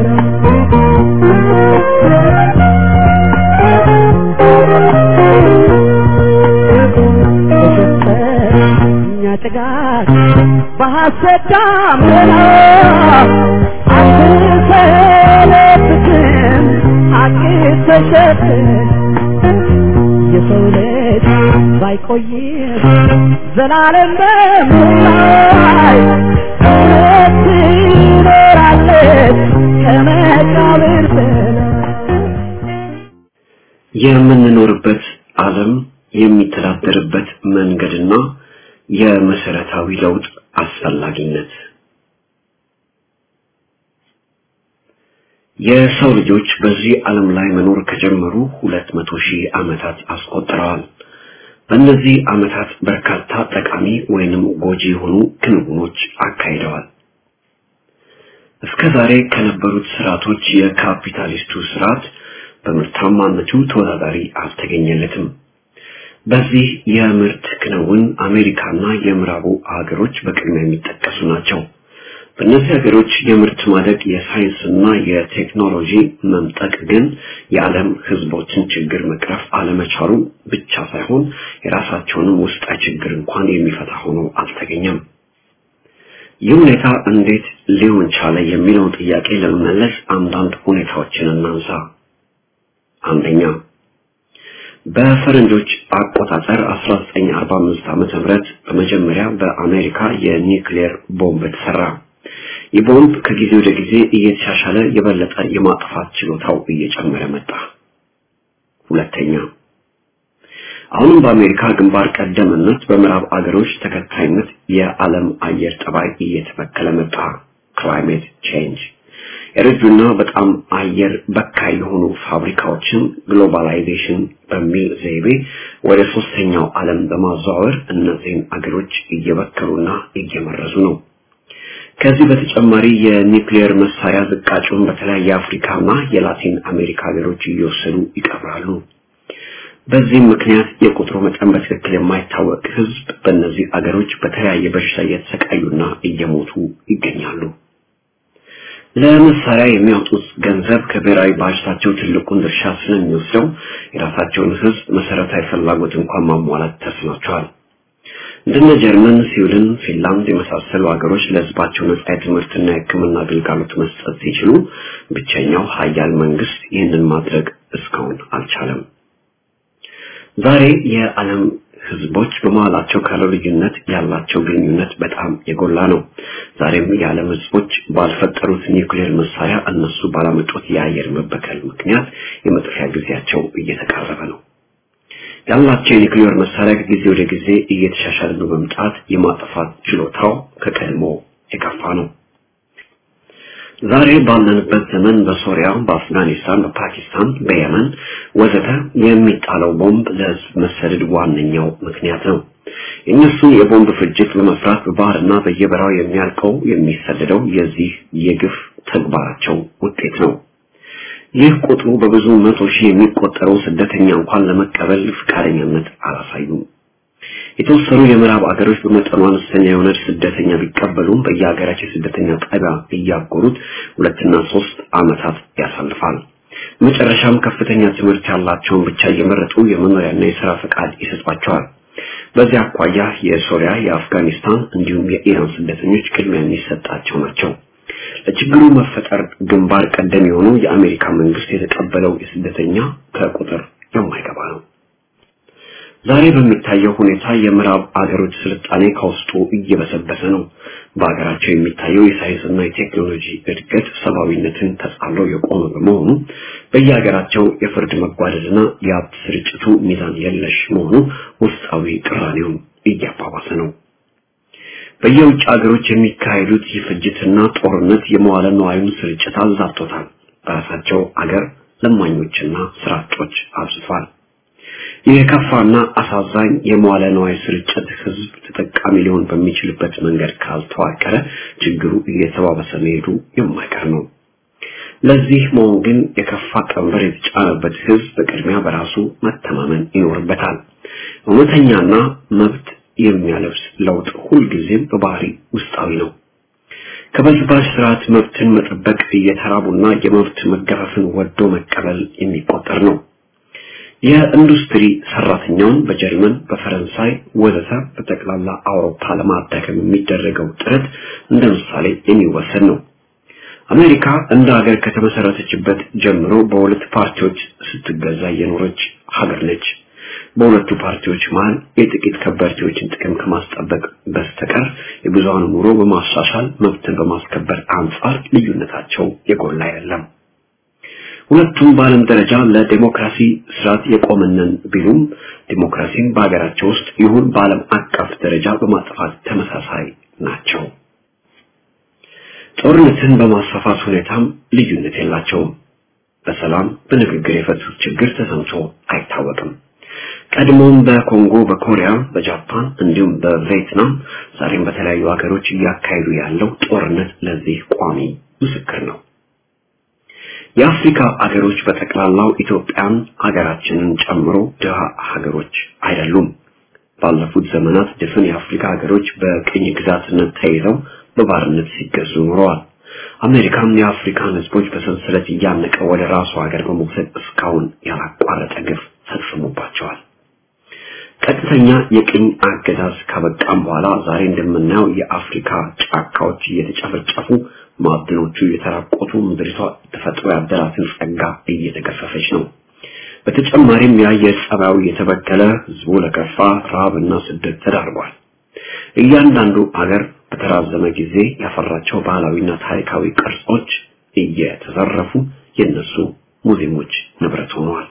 እኛ ጭጋግ በሐሰት ዳመና አትሰለብትም ሐቅ ተሸፍን የሰው ልጅ ባይቆይም ዘላለም በምላይ እውነት ትኖራለች ከመቃብር በላይ የምንኖርበት ዓለም የሚተዳደርበት መንገድና የመሰረታዊ ለውጥ አስፈላጊነት የሰው ልጆች በዚህ ዓለም ላይ መኖር ከጀመሩ ሁለት መቶ ሺህ ዓመታት አስቆጥረዋል። በእነዚህ ዓመታት በርካታ ጠቃሚ ወይንም ጎጂ የሆኑ ክንውኖች አካሂደዋል። እስከ ዛሬ ከነበሩት ስርዓቶች የካፒታሊስቱ ስርዓት በምርታማነቱ ተወዳዳሪ አልተገኘለትም። በዚህ የምርት ክንውን አሜሪካና የምዕራቡ ሀገሮች በቅድሚያ የሚጠቀሱ ናቸው። በእነዚህ ሀገሮች የምርት ማደግ የሳይንስና የቴክኖሎጂ መምጠቅ ግን የዓለም ሕዝቦችን ችግር መቅረፍ አለመቻሉ ብቻ ሳይሆን የራሳቸውንም ውስጣዊ ችግር እንኳን የሚፈታ ሆኖ አልተገኘም። ይህ ሁኔታ እንዴት ሊሆን ቻለ የሚለውን ጥያቄ ለመመለስ አንዳንድ ሁኔታዎችን እናንሳ። አንደኛ በፈረንጆች አቆጣጠር 1945 ዓመተ ምህረት በመጀመሪያ በአሜሪካ የኒውክሌር ቦምብ ተሰራ። ይህ ቦምብ ከጊዜ ወደ ጊዜ እየተሻሻለ የበለጠ የማጥፋት ችሎታው እየጨመረ መጣ። ሁለተኛ አሁንም በአሜሪካ ግንባር ቀደምነት በምዕራብ አገሮች ተከታይነት የዓለም አየር ጠባይ እየተበከለ መጣ። ክላይሜት ቼንጅ የረጁና በጣም አየር በካይ የሆኑ ፋብሪካዎችን ግሎባላይዜሽን በሚል ዘይቤ ወደ ሶስተኛው ዓለም በማዘዋወር እነዚህን አገሮች እየበከሉና እየመረዙ ነው። ከዚህ በተጨማሪ የኒውክሌር መሳሪያ ዝቃጩን በተለያየ የአፍሪካና የላቲን አሜሪካ ሀገሮች እየወሰዱ ይቀብራሉ። በዚህም ምክንያት የቁጥሩ መጠን በትክክል የማይታወቅ ሕዝብ በእነዚህ አገሮች በተለያየ በሽታ እየተሰቃዩና እየሞቱ ይገኛሉ። ለመሳሪያ የሚያወጡት ገንዘብ ከብሔራዊ ባጀታቸው ትልቁን ድርሻ ስለሚወስደው የራሳቸውን ሕዝብ መሰረታዊ ፍላጎት እንኳን ማሟላት ተስኗቸዋል። እንደነ ጀርመን፣ ስዊድን፣ ፊንላንድ የመሳሰሉ ሀገሮች ለሕዝባቸው ነጻ የትምህርትና የሕክምና አገልግሎት መስጠት ሲችሉ ብቸኛው ሀያል መንግስት ይህንን ማድረግ እስካሁን አልቻለም። ዛሬ የዓለም ህዝቦች በመሃላቸው ካለው ልዩነት ያላቸው ግንኙነት በጣም የጎላ ነው። ዛሬም የዓለም ህዝቦች ባልፈጠሩት ኒውክሌር መሳሪያ እነሱ ባላመጡት የአየር መበከል ምክንያት የመጥፊያ ጊዜያቸው እየተቃረበ ነው። ያላቸው የኒውክሌር መሳሪያ ከጊዜ ወደ ጊዜ እየተሻሻለ በመምጣት የማጥፋት ችሎታው ከቀድሞ የከፋ ነው። ዛሬ ባለንበት ዘመን በሶሪያ፣ በአፍጋኒስታን፣ በፓኪስታን፣ በየመን ወዘተ የሚጣለው ቦምብ ለህዝብ መሰደድ ዋነኛው ምክንያት ነው። የእነሱን የቦምብ ፍጅት በመፍራት በባህርና በየበራው የሚያልቀው የሚሰደደው የዚህ የግፍ ተግባራቸው ውጤት ነው። ይህ ቁጥሩ በብዙ መቶ ሺህ የሚቆጠረው ስደተኛ እንኳን ለመቀበል ፈቃደኛነት አላሳዩም። የተወሰኑ የምዕራብ አገሮች በመጠኑ አነስተኛ የሆነ ስደተኛ ቢቀበሉም በየሀገራቸው ስደተኛ ጣቢያ እያጎሩት ሁለትና ሶስት ዓመታት ያሳልፋል። መጨረሻም ከፍተኛ ትምህርት ያላቸውን ብቻ እየመረጡ የመኖሪያና የሥራ ፈቃድ ይሰጧቸዋል። በዚህ አኳያ የሶሪያ፣ የአፍጋኒስታን እንዲሁም የኢራን ስደተኞች ቅድሚያ የሚሰጣቸው ናቸው። ለችግሩ መፈጠር ግንባር ቀደም የሆነው የአሜሪካ መንግስት የተቀበለው የስደተኛ ከቁጥር የማይገባ ነው። ዛሬ በሚታየው ሁኔታ የምዕራብ አገሮች ስልጣኔ ከውስጡ እየበሰበሰ ነው። በሀገራቸው የሚታየው የሳይንስና የቴክኖሎጂ እድገት ሰብአዊነትን ተጻሎ የቆመ በመሆኑ በየሀገራቸው የፍርድ መጓደልና የሀብት ስርጭቱ ሚዛን የለሽ መሆኑ ውስጣዊ ቅራኔውን እያባባሰ ነው። በየውጭ ሀገሮች የሚካሄዱት የፍጅትና ጦርነት የመዋለ ነዋዩን ስርጭት አዛብቶታል። በራሳቸው አገር ለማኞችና ስራ አጦች አብዝቷል። የከፋና አሳዛኝ የመዋለ ነዋይ ስርጭት ህዝብ ተጠቃሚ ሊሆን በሚችልበት መንገድ ካልተዋቀረ ችግሩ እየተባበሰ መሄዱ የማይቀር ነው። ለዚህ መሆን ግን የከፋ ቀንበር የተጫነበት ህዝብ በቅድሚያ በራሱ መተማመን ይኖርበታል። እውነተኛና መብት የሚያለብስ ለውጥ ሁልጊዜም በባህሪ ውስጣዊ ነው። ከበዝባዥ ስርዓት መብትን መጠበቅ እየተራቡና የመብት መገፈፍን ወዶ መቀበል የሚቆጠር ነው። የኢንዱስትሪ ሰራተኛውን በጀርመን፣ በፈረንሳይ ወዘተ በጠቅላላ አውሮፓ ለማዳከም የሚደረገው ጥረት እንደ ምሳሌ የሚወሰድ ነው። አሜሪካ እንደ ሀገር ከተመሰረተችበት ጀምሮ በሁለት ፓርቲዎች ስትገዛ የኖረች ሀገር ነች። በሁለቱ ፓርቲዎች መሃል የጥቂት ከበርቴዎችን ጥቅም ከማስጠበቅ በስተቀር የብዙሃኑ ኑሮ በማሻሻል መብትን በማስከበር አንጻር ልዩነታቸው የጎላ አይደለም። ሁለቱም በዓለም ደረጃ ለዲሞክራሲ ስርዓት የቆመነን ቢሉም ዲሞክራሲን በሀገራቸው ውስጥ ይሁን በዓለም አቀፍ ደረጃ በማጥፋት ተመሳሳይ ናቸው። ጦርነትን በማስፋፋት ሁኔታም ልዩነት የላቸውም። በሰላም በንግግር የፈቱት ችግር ተሰምቶ አይታወቅም። ቀድሞም በኮንጎ፣ በኮሪያ፣ በጃፓን እንዲሁም በቪየትናም ዛሬም በተለያዩ ሀገሮች እያካሄዱ ያለው ጦርነት ለዚህ ቋሚ ምስክር ነው። የአፍሪካ ሀገሮች በጠቅላላው ኢትዮጵያን ሀገራችንን ጨምሮ ድሃ ሀገሮች አይደሉም። ባለፉት ዘመናት ድፍን የአፍሪካ ሀገሮች በቅኝ ግዛትነት ተይዘው በባርነት ሲገዙ ኖረዋል። አሜሪካም የአፍሪካን ሕዝቦች በሰንሰለት እያነቀ ወደ ራሱ ሀገር በመውሰድ እስካሁን ያላቋረጠ ግፍ ፈጽሞባቸዋል። ቀጥተኛ የቅኝ አገዛዝ ካበቃም በኋላ ዛሬ እንደምናየው የአፍሪካ ጫካዎች እየተጨፈጨፉ ማዕድኖቹ እየተራቆቱ ምድሪቷ ተፈጥሮ ያደራትን ጸጋ እየተገፈፈች ነው። በተጨማሪም የአየር ጸባዩ እየተበከለ ህዝቡ ለከፋ ረሃብና ስደት ተዳርጓል። እያንዳንዱ አገር በተራዘመ ጊዜ ያፈራቸው ባህላዊና ታሪካዊ ቅርጾች እየተዘረፉ የነሱ ሙዚየሞች ንብረት ሆነዋል።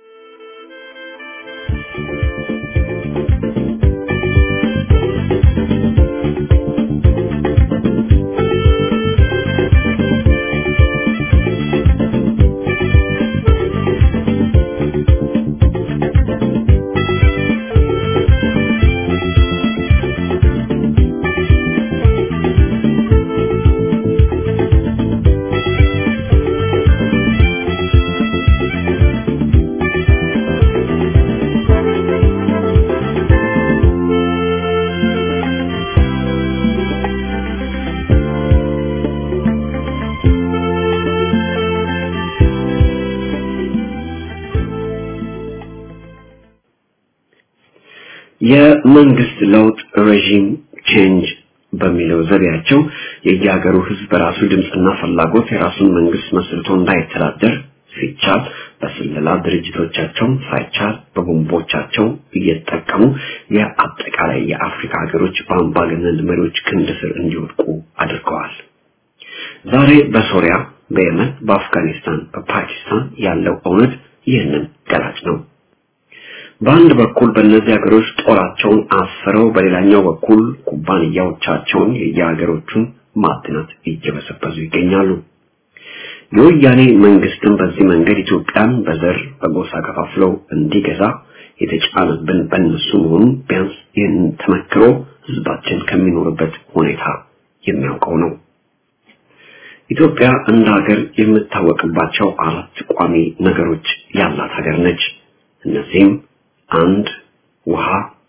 የመንግስት ለውጥ ሬጂም ቼንጅ በሚለው ዘዴያቸው የየሀገሩ ህዝብ በራሱ ድምፅና ፍላጎት የራሱን መንግስት መስርቶ እንዳይተዳደር ሲቻል በስለላ ድርጅቶቻቸው ሳይቻል በቦምቦቻቸው እየተጠቀሙ የአጠቃላይ የአፍሪካ ሀገሮች በአምባገነን መሪዎች ክንድ ስር እንዲወድቁ አድርገዋል። ዛሬ በሶሪያ፣ በየመን፣ በአፍጋኒስታን፣ በፓኪስታን ያለው እውነት ይህንን ገላጭ ነው። በአንድ በኩል በእነዚህ ሀገሮች ጦራቸውን አስረው በሌላኛው በኩል ኩባንያዎቻቸውን የየሀገሮቹን ማዕድናት እየበሰበሱ ይገኛሉ። የወያኔ መንግስትም በዚህ መንገድ ኢትዮጵያን በዘር በጎሳ ከፋፍለው እንዲገዛ የተጫነብን በእነሱ መሆኑን ቢያንስ ይህን ተመክሮ ህዝባችን ከሚኖርበት ሁኔታ የሚያውቀው ነው። ኢትዮጵያ እንደ ሀገር የምታወቅባቸው አራት ቋሚ ነገሮች ያላት ሀገር ነች። እነዚህም አንድ ውሃ፣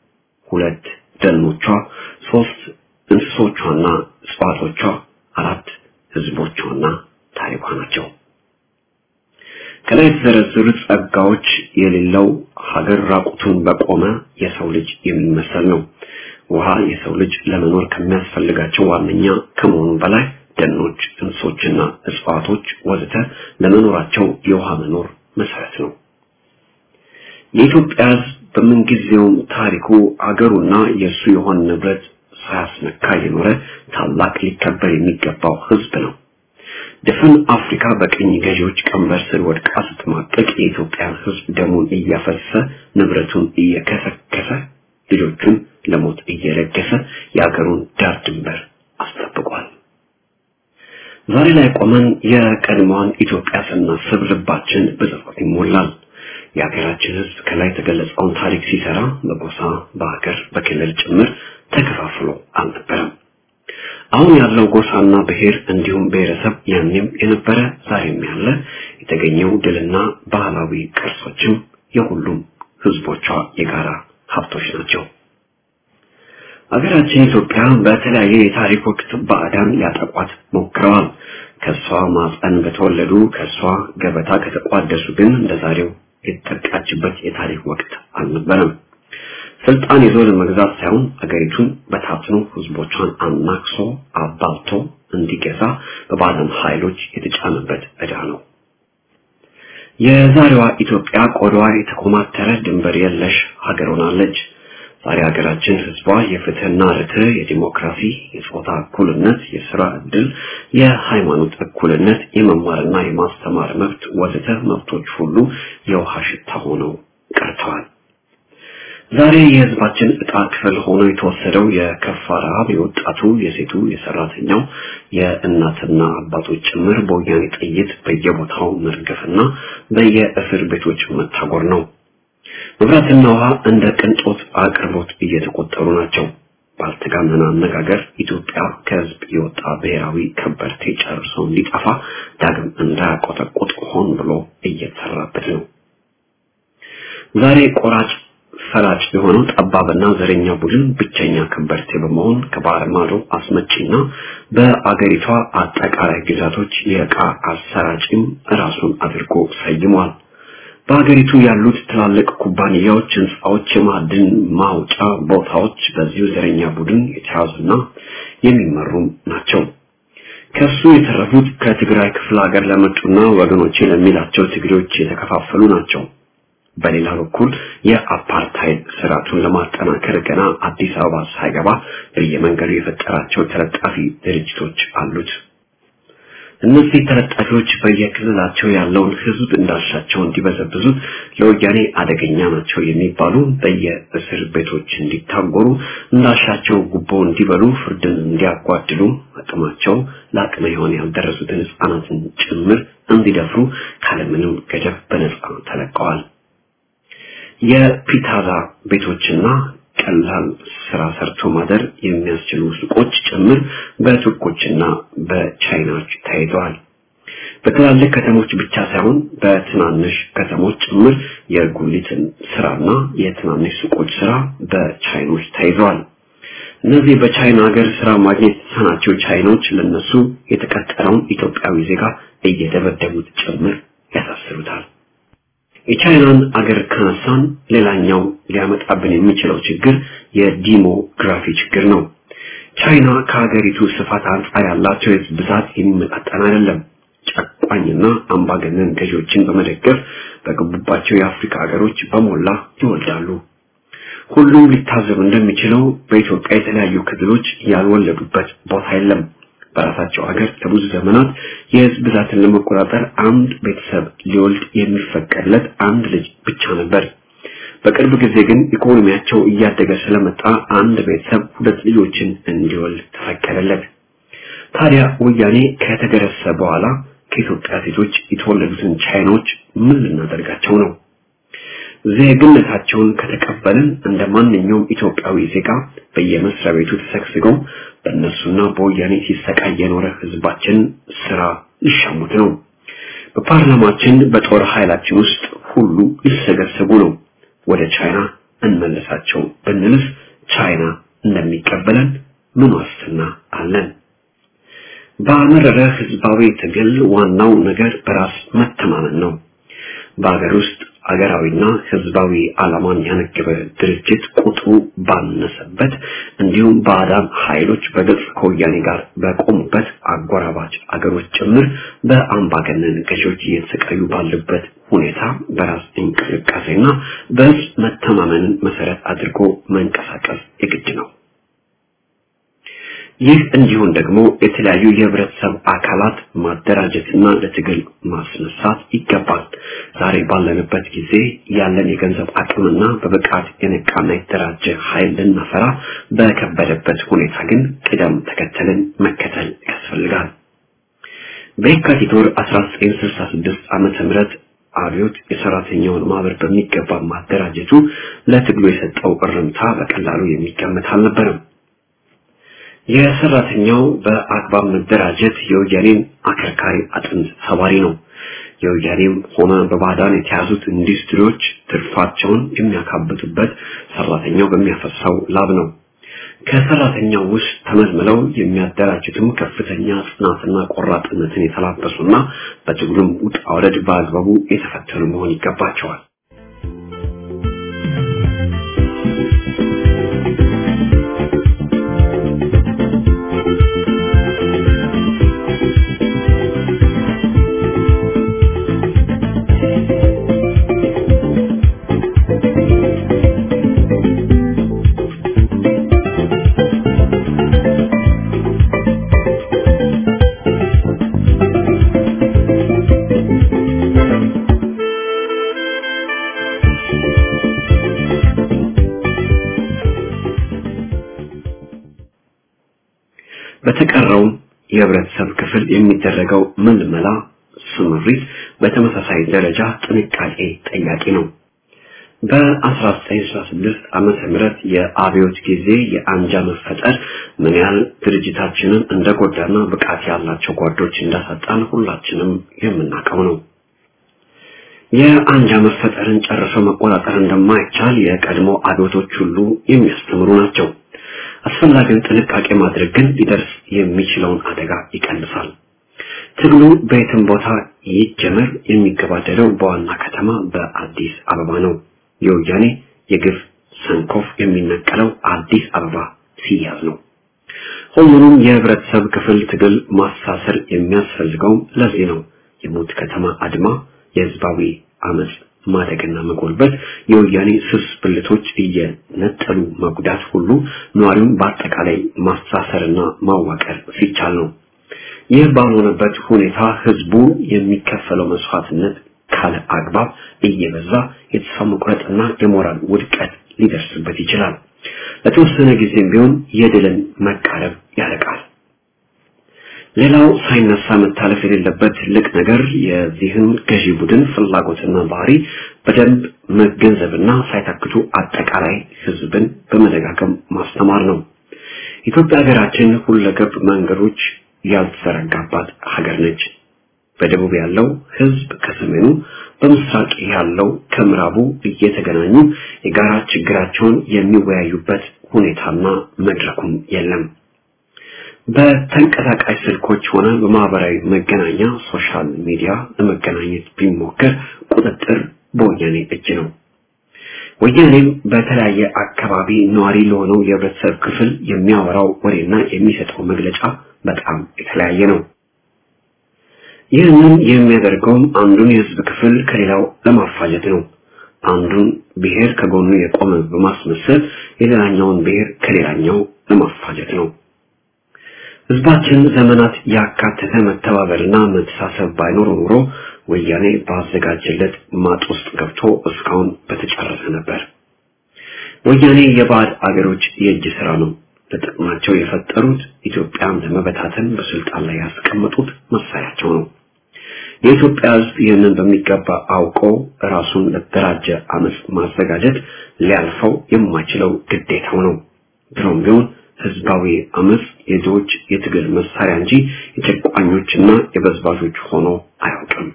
ሁለት ደኖቿ፣ ሶስት እንስሶቿና እጽዋቶቿ፣ አራት ህዝቦቿና ታሪኳ ናቸው። ከላይ የተዘረዘሩት ጸጋዎች የሌለው ሀገር ራቁቱን በቆመ የሰው ልጅ የሚመሰል ነው። ውሃ የሰው ልጅ ለመኖር ከሚያስፈልጋቸው ዋነኛ ከመሆኑ በላይ ደኖች፣ እንስሶችና እጽዋቶች ወዘተ ለመኖራቸው የውሃ መኖር መሰረት ነው። የኢትዮጵያ ሕዝብ በምንጊዜውም ታሪኩ አገሩና የእሱ የሆነ ንብረት ሳያስነካ የኖረ ታላቅ ሊከበር የሚገባው ሕዝብ ነው። ድፍን አፍሪካ በቅኝ ገዢዎች ቀንበር ስር ወድቃ ስትማቀቅ የኢትዮጵያን ሕዝብ ደሙን እያፈሰሰ ንብረቱን እየከሰከሰ ልጆቹን ለሞት እየለገሰ የአገሩን ዳር ድንበር አስጠብቋል። ዛሬ ላይ ቆመን የቀድሞዋን ኢትዮጵያ ስናስብ ልባችን በጸጸት ይሞላል። የሀገራችን ሕዝብ ከላይ የተገለጸውን ታሪክ ሲሰራ በጎሳ፣ በሀገር፣ በክልል ጭምር ተከፋፍሎ አልነበረም። አሁን ያለው ጎሳና ብሔር እንዲሁም ብሔረሰብ ያኔም የነበረ ዛሬም ያለ የተገኘው ድልና ባህላዊ ቅርሶችም የሁሉም ህዝቦቿ የጋራ ሀብቶች ናቸው። ሀገራችን ኢትዮጵያ በተለያየ የታሪክ ወቅት ባዕዳን ሊያጠቋት ሞክረዋል። ከሷ ማፀን በተወለዱ ከሷ ገበታ ከተቋደሱ ግን እንደዛሬው የተጠቃችበት የታሪክ ወቅት አልነበረም። ስልጣን ይዞ ለመግዛት ሳይሆን አገሪቱን በታትኖ ህዝቦቿን አናክሶ አባልቶ እንዲገዛ በባዕዳን ኃይሎች የተጫነበት ዕዳ ነው። የዛሬዋ ኢትዮጵያ ቆዳዋ የተኮማተረ ድንበር የለሽ ሀገር ሆናለች። ዛሬ ሀገራችን ህዝቧ የፍትህና ርትዕ፣ የዲሞክራሲ፣ የጾታ እኩልነት፣ የስራ ዕድል፣ የሃይማኖት እኩልነት፣ የመማርና የማስተማር መብት ወዘተ መብቶች ሁሉ የውሃ ሽታ ሆነው ቀርተዋል። ዛሬ የህዝባችን ዕጣ ክፍል ሆኖ የተወሰደው የከፋ ረሃብ የወጣቱ፣ የሴቱ፣ የሰራተኛው፣ የእናትና አባቶች ጭምር በወያኔ ጥይት በየቦታው መርገፍና በየእስር ቤቶች መታጎር ነው። መብራትና ውሃ እንደ ቅንጦት አቅርቦት እየተቆጠሩ ናቸው። ባልተጋነነ አነጋገር ኢትዮጵያ ከህዝብ የወጣ ብሔራዊ ከበርቴ ጨርሶ እንዲጠፋ ዳግም እንዳያቆጠቁጥ ሆን ብሎ እየተሰራበት ነው። ዛሬ ቆራጭ ፈላጭ የሆነው ጠባብና ዘረኛ ቡድን ብቸኛ ከበርቴ በመሆን ከባህር ማዶ አስመጪና በአገሪቷ አጠቃላይ ግዛቶች የዕቃ አሰራጭም ራሱን አድርጎ ሰይሟል። በሀገሪቱ ያሉት ትላልቅ ኩባንያዎች፣ ህንፃዎች፣ የማዕድን ማውጫ ቦታዎች በዚሁ ዘረኛ ቡድን የተያዙና የሚመሩም ናቸው። ከሱ የተረፉት ከትግራይ ክፍለ ሀገር ለመጡና ወገኖቼ ለሚላቸው ትግሬዎች የተከፋፈሉ ናቸው። በሌላ በኩል የአፓርታይድ ስርዓቱን ለማጠናከር ገና አዲስ አበባ ሳይገባ በየመንገዱ የፈጠራቸው ተለጣፊ ድርጅቶች አሉት። እነዚህ ተለጣፊዎች በየክልላቸው ያለውን ህዝብ እንዳሻቸው እንዲበዘብዙት ለወያኔ አደገኛ ናቸው የሚባሉ በየእስር ቤቶች እንዲታጎሩ እንዳሻቸው ጉቦ እንዲበሉ ፍርድን እንዲያጓድሉ አቅማቸው ለአቅመ ሔዋን ያልደረሱትን ህፃናትን ጭምር እንዲደፍሩ ካለምንም ገደብ በነጻ ተለቀዋል። የፒታዛ ቤቶችና ቀላል ስራ ሰርቶ ማደር የሚያስችሉ ሱቆች ጭምር በቱርኮችና በቻይናዎች ተይዘዋል። በትላልቅ ከተሞች ብቻ ሳይሆን በትናንሽ ከተሞች ጭምር የጉሊትን ስራና የትናንሽ ሱቆች ስራ በቻይኖች ተይዘዋል። እነዚህ በቻይና ሀገር ስራ ማግኘት የተሳናቸው ቻይኖች ለነሱ የተቀጠረውን ኢትዮጵያዊ ዜጋ እየደበደቡት ጭምር ያሳስሩታል። የቻይናን አገር ካነሳን ሌላኛው ሊያመጣብን የሚችለው ችግር የዲሞግራፊ ችግር ነው። ቻይና ከሀገሪቱ ስፋት አንጻር ያላቸው የህዝብ ብዛት የሚመጣጠን አይደለም። ጨቋኝና አምባገነን ገዢዎችን በመደገፍ በገቡባቸው የአፍሪካ ሀገሮች በሞላ ይወልዳሉ። ሁሉም ሊታዘብ እንደሚችለው በኢትዮጵያ የተለያዩ ክልሎች ያልወለዱበት ቦታ የለም። በራሳቸው ሀገር ለብዙ ዘመናት የህዝብ ብዛትን ለመቆጣጠር አንድ ቤተሰብ ሊወልድ የሚፈቀድለት አንድ ልጅ ብቻ ነበር። በቅርብ ጊዜ ግን ኢኮኖሚያቸው እያደገ ስለመጣ አንድ ቤተሰብ ሁለት ልጆችን እንዲወልድ ተፈቀደለት። ታዲያ ወያኔ ከተገረሰ በኋላ ከኢትዮጵያ ሴቶች የተወለዱትን ቻይኖች ምን ልናደርጋቸው ነው? ዜግነታቸውን ከተቀበልን እንደ ማንኛውም ኢትዮጵያዊ ዜጋ በየመስሪያ ቤቱ ተሰግስገው በእነሱና በወያኔ ሲሰቃይ የኖረ ህዝባችን ስራ ሊሻሙት ነው። በፓርላማችን በጦር ኃይላችን ውስጥ ሁሉ ሊሰገሰጉ ነው። ወደ ቻይና እንመለሳቸው ብንልስ ቻይና እንደሚቀበለን ምን ዋስትና አለን? በመረረ ህዝባዊ ትግል ዋናው ነገር በራስ መተማመን ነው። በሀገር ውስጥ አገራዊና ህዝባዊ ዓላማን ያነገበ ድርጅት ቁጥሩ ባነሰበት እንዲሁም ባዕዳን ኃይሎች በግልጽ ከወያኔ ጋር በቆሙበት አጎራባች አገሮች ጭምር በአምባገነን ገዢዎች እየተሰቃዩ ባሉበት ሁኔታ በራስ እንቅስቃሴና በህዝብ መተማመንን መሰረት አድርጎ መንቀሳቀስ የግድ ነው። ይህ እንዲሆን ደግሞ የተለያዩ የህብረተሰብ አካላት ማደራጀትና ለትግል ማስነሳት ይገባል። ዛሬ ባለንበት ጊዜ ያለን የገንዘብ አቅምና በብቃት የነቃና የተደራጀ ኃይል ልናፈራ በከበደበት ሁኔታ ግን ቅደም ተከተልን መከተል ያስፈልጋል። በየካቲት ወር 1966 ዓመተ ምህረት አብዮት የሰራተኛውን ማህበር በሚገባ ማደራጀቱ ለትግሉ የሰጠው እርምታ በቀላሉ የሚገመት አልነበረም። የሰራተኛው በአግባብ መደራጀት የወያኔን አከርካሪ አጥንት ሰባሪ ነው። የወያኔም ሆነ በባዕዳን የተያዙት ኢንዱስትሪዎች ትርፋቸውን የሚያካብቱበት ሰራተኛው በሚያፈሳው ላብ ነው። ከሰራተኛው ውስጥ ተመልምለው የሚያደራጁትም ከፍተኛ ጽናትና ቆራጥነትን የተላበሱና በትግሉም ውጣ ውረድ በአግባቡ የተፈተኑ መሆን ይገባቸዋል። በተቀረውም የህብረተሰብ ክፍል የሚደረገው ምልመላ ስምሪት በተመሳሳይ ደረጃ ጥንቃቄ ጠያቂ ነው። በ1966 ዓመተ ምህረት የአብዮት ጊዜ የአንጃ መፈጠር ምን ያህል ድርጅታችንን እንደጎዳና ብቃት ያላቸው ጓዶች እንዳሳጣን ሁላችንም የምናውቀው ነው። የአንጃ መፈጠርን ጨርሶ መቆጣጠር እንደማይቻል የቀድሞ አብዮቶች ሁሉ የሚያስተምሩ ናቸው። አስፈላጊውን ጥንቃቄ ማድረግ ግን ሊደርስ የሚችለውን አደጋ ይቀንሳል። ትግሉ በየትም ቦታ ይጀመር የሚገባደደው በዋና ከተማ በአዲስ አበባ ነው። የወያኔ የግፍ ሰንኮፍ የሚነቀለው አዲስ አበባ ሲያዝ ነው። ሁሉንም የህብረተሰብ ክፍል ትግል ማሳሰር የሚያስፈልገውም ለዚህ ነው። የሞት ከተማ አድማ፣ የህዝባዊ አመፅ ማደግና መጎልበት፣ የወያኔ ስስ ብልቶች እየነጠሉ መጉዳት ሁሉ ነዋሪውን በአጠቃላይ ማሳሰርና ማዋቀር ሲቻል ነው። ይህ ባልሆነበት ሁኔታ ህዝቡ የሚከፈለው መስዋዕትነት ካለ አግባብ እየበዛ የተስፋ መቁረጥና የሞራል ውድቀት ሊደርስበት ይችላል። ለተወሰነ ጊዜም ቢሆን የድልን መቃረብ ያረቃል። ሌላው ሳይነሳ መታለፍ የሌለበት ትልቅ ነገር የዚህን ገዢ ቡድን ፍላጎትና ባህሪ በደንብ መገንዘብና ሳይታክቱ አጠቃላይ ህዝብን በመደጋገም ማስተማር ነው። ኢትዮጵያ ሀገራችን ሁለገብ መንገዶች ያልተዘረጋባት ሀገር ነች። በደቡብ ያለው ህዝብ ከሰሜኑ፣ በምስራቅ ያለው ከምዕራቡ እየተገናኙ የጋራ ችግራቸውን የሚወያዩበት ሁኔታና መድረኩም የለም። በተንቀሳቃሽ ስልኮች ሆነ በማህበራዊ መገናኛ ሶሻል ሚዲያ ለመገናኘት ቢሞከር ቁጥጥር በወያኔ እጅ ነው። ወያኔም በተለያየ አካባቢ ነዋሪ ለሆነው የህብረተሰብ ክፍል የሚያወራው ወሬና የሚሰጠው መግለጫ በጣም የተለያየ ነው። ይህንን የሚያደርገውም አንዱን የህዝብ ክፍል ከሌላው ለማፋጀት ነው። አንዱን ብሔር ከጎኑ የቆመ በማስመሰል የሌላኛውን ብሔር ከሌላኛው ለማፋጀት ነው። ህዝባችን ዘመናት ያካተተ መተባበርና መተሳሰብ ባይኖር ኖሮ ወያኔ ባዘጋጀለት ማጥ ውስጥ ገብቶ እስካሁን በተጨረሰ ነበር። ወያኔ የባዕድ አገሮች የእጅ ስራ ነው። ለጥቅማቸው የፈጠሩት ኢትዮጵያን ለመበታተን በስልጣን ላይ ያስቀመጡት መሳሪያቸው ነው። የኢትዮጵያ ህዝብ ይህንን በሚገባ አውቆ ራሱን ለተደራጀ አመፅ ማዘጋጀት ሊያልፈው የማይችለው ግዴታው ነው። ድሮም ቢሆን ህዝባዊ አመፅ የድሆች የትግል መሳሪያ እንጂ የጨቋኞችና የበዝባዦች ሆኖ አያውቅም።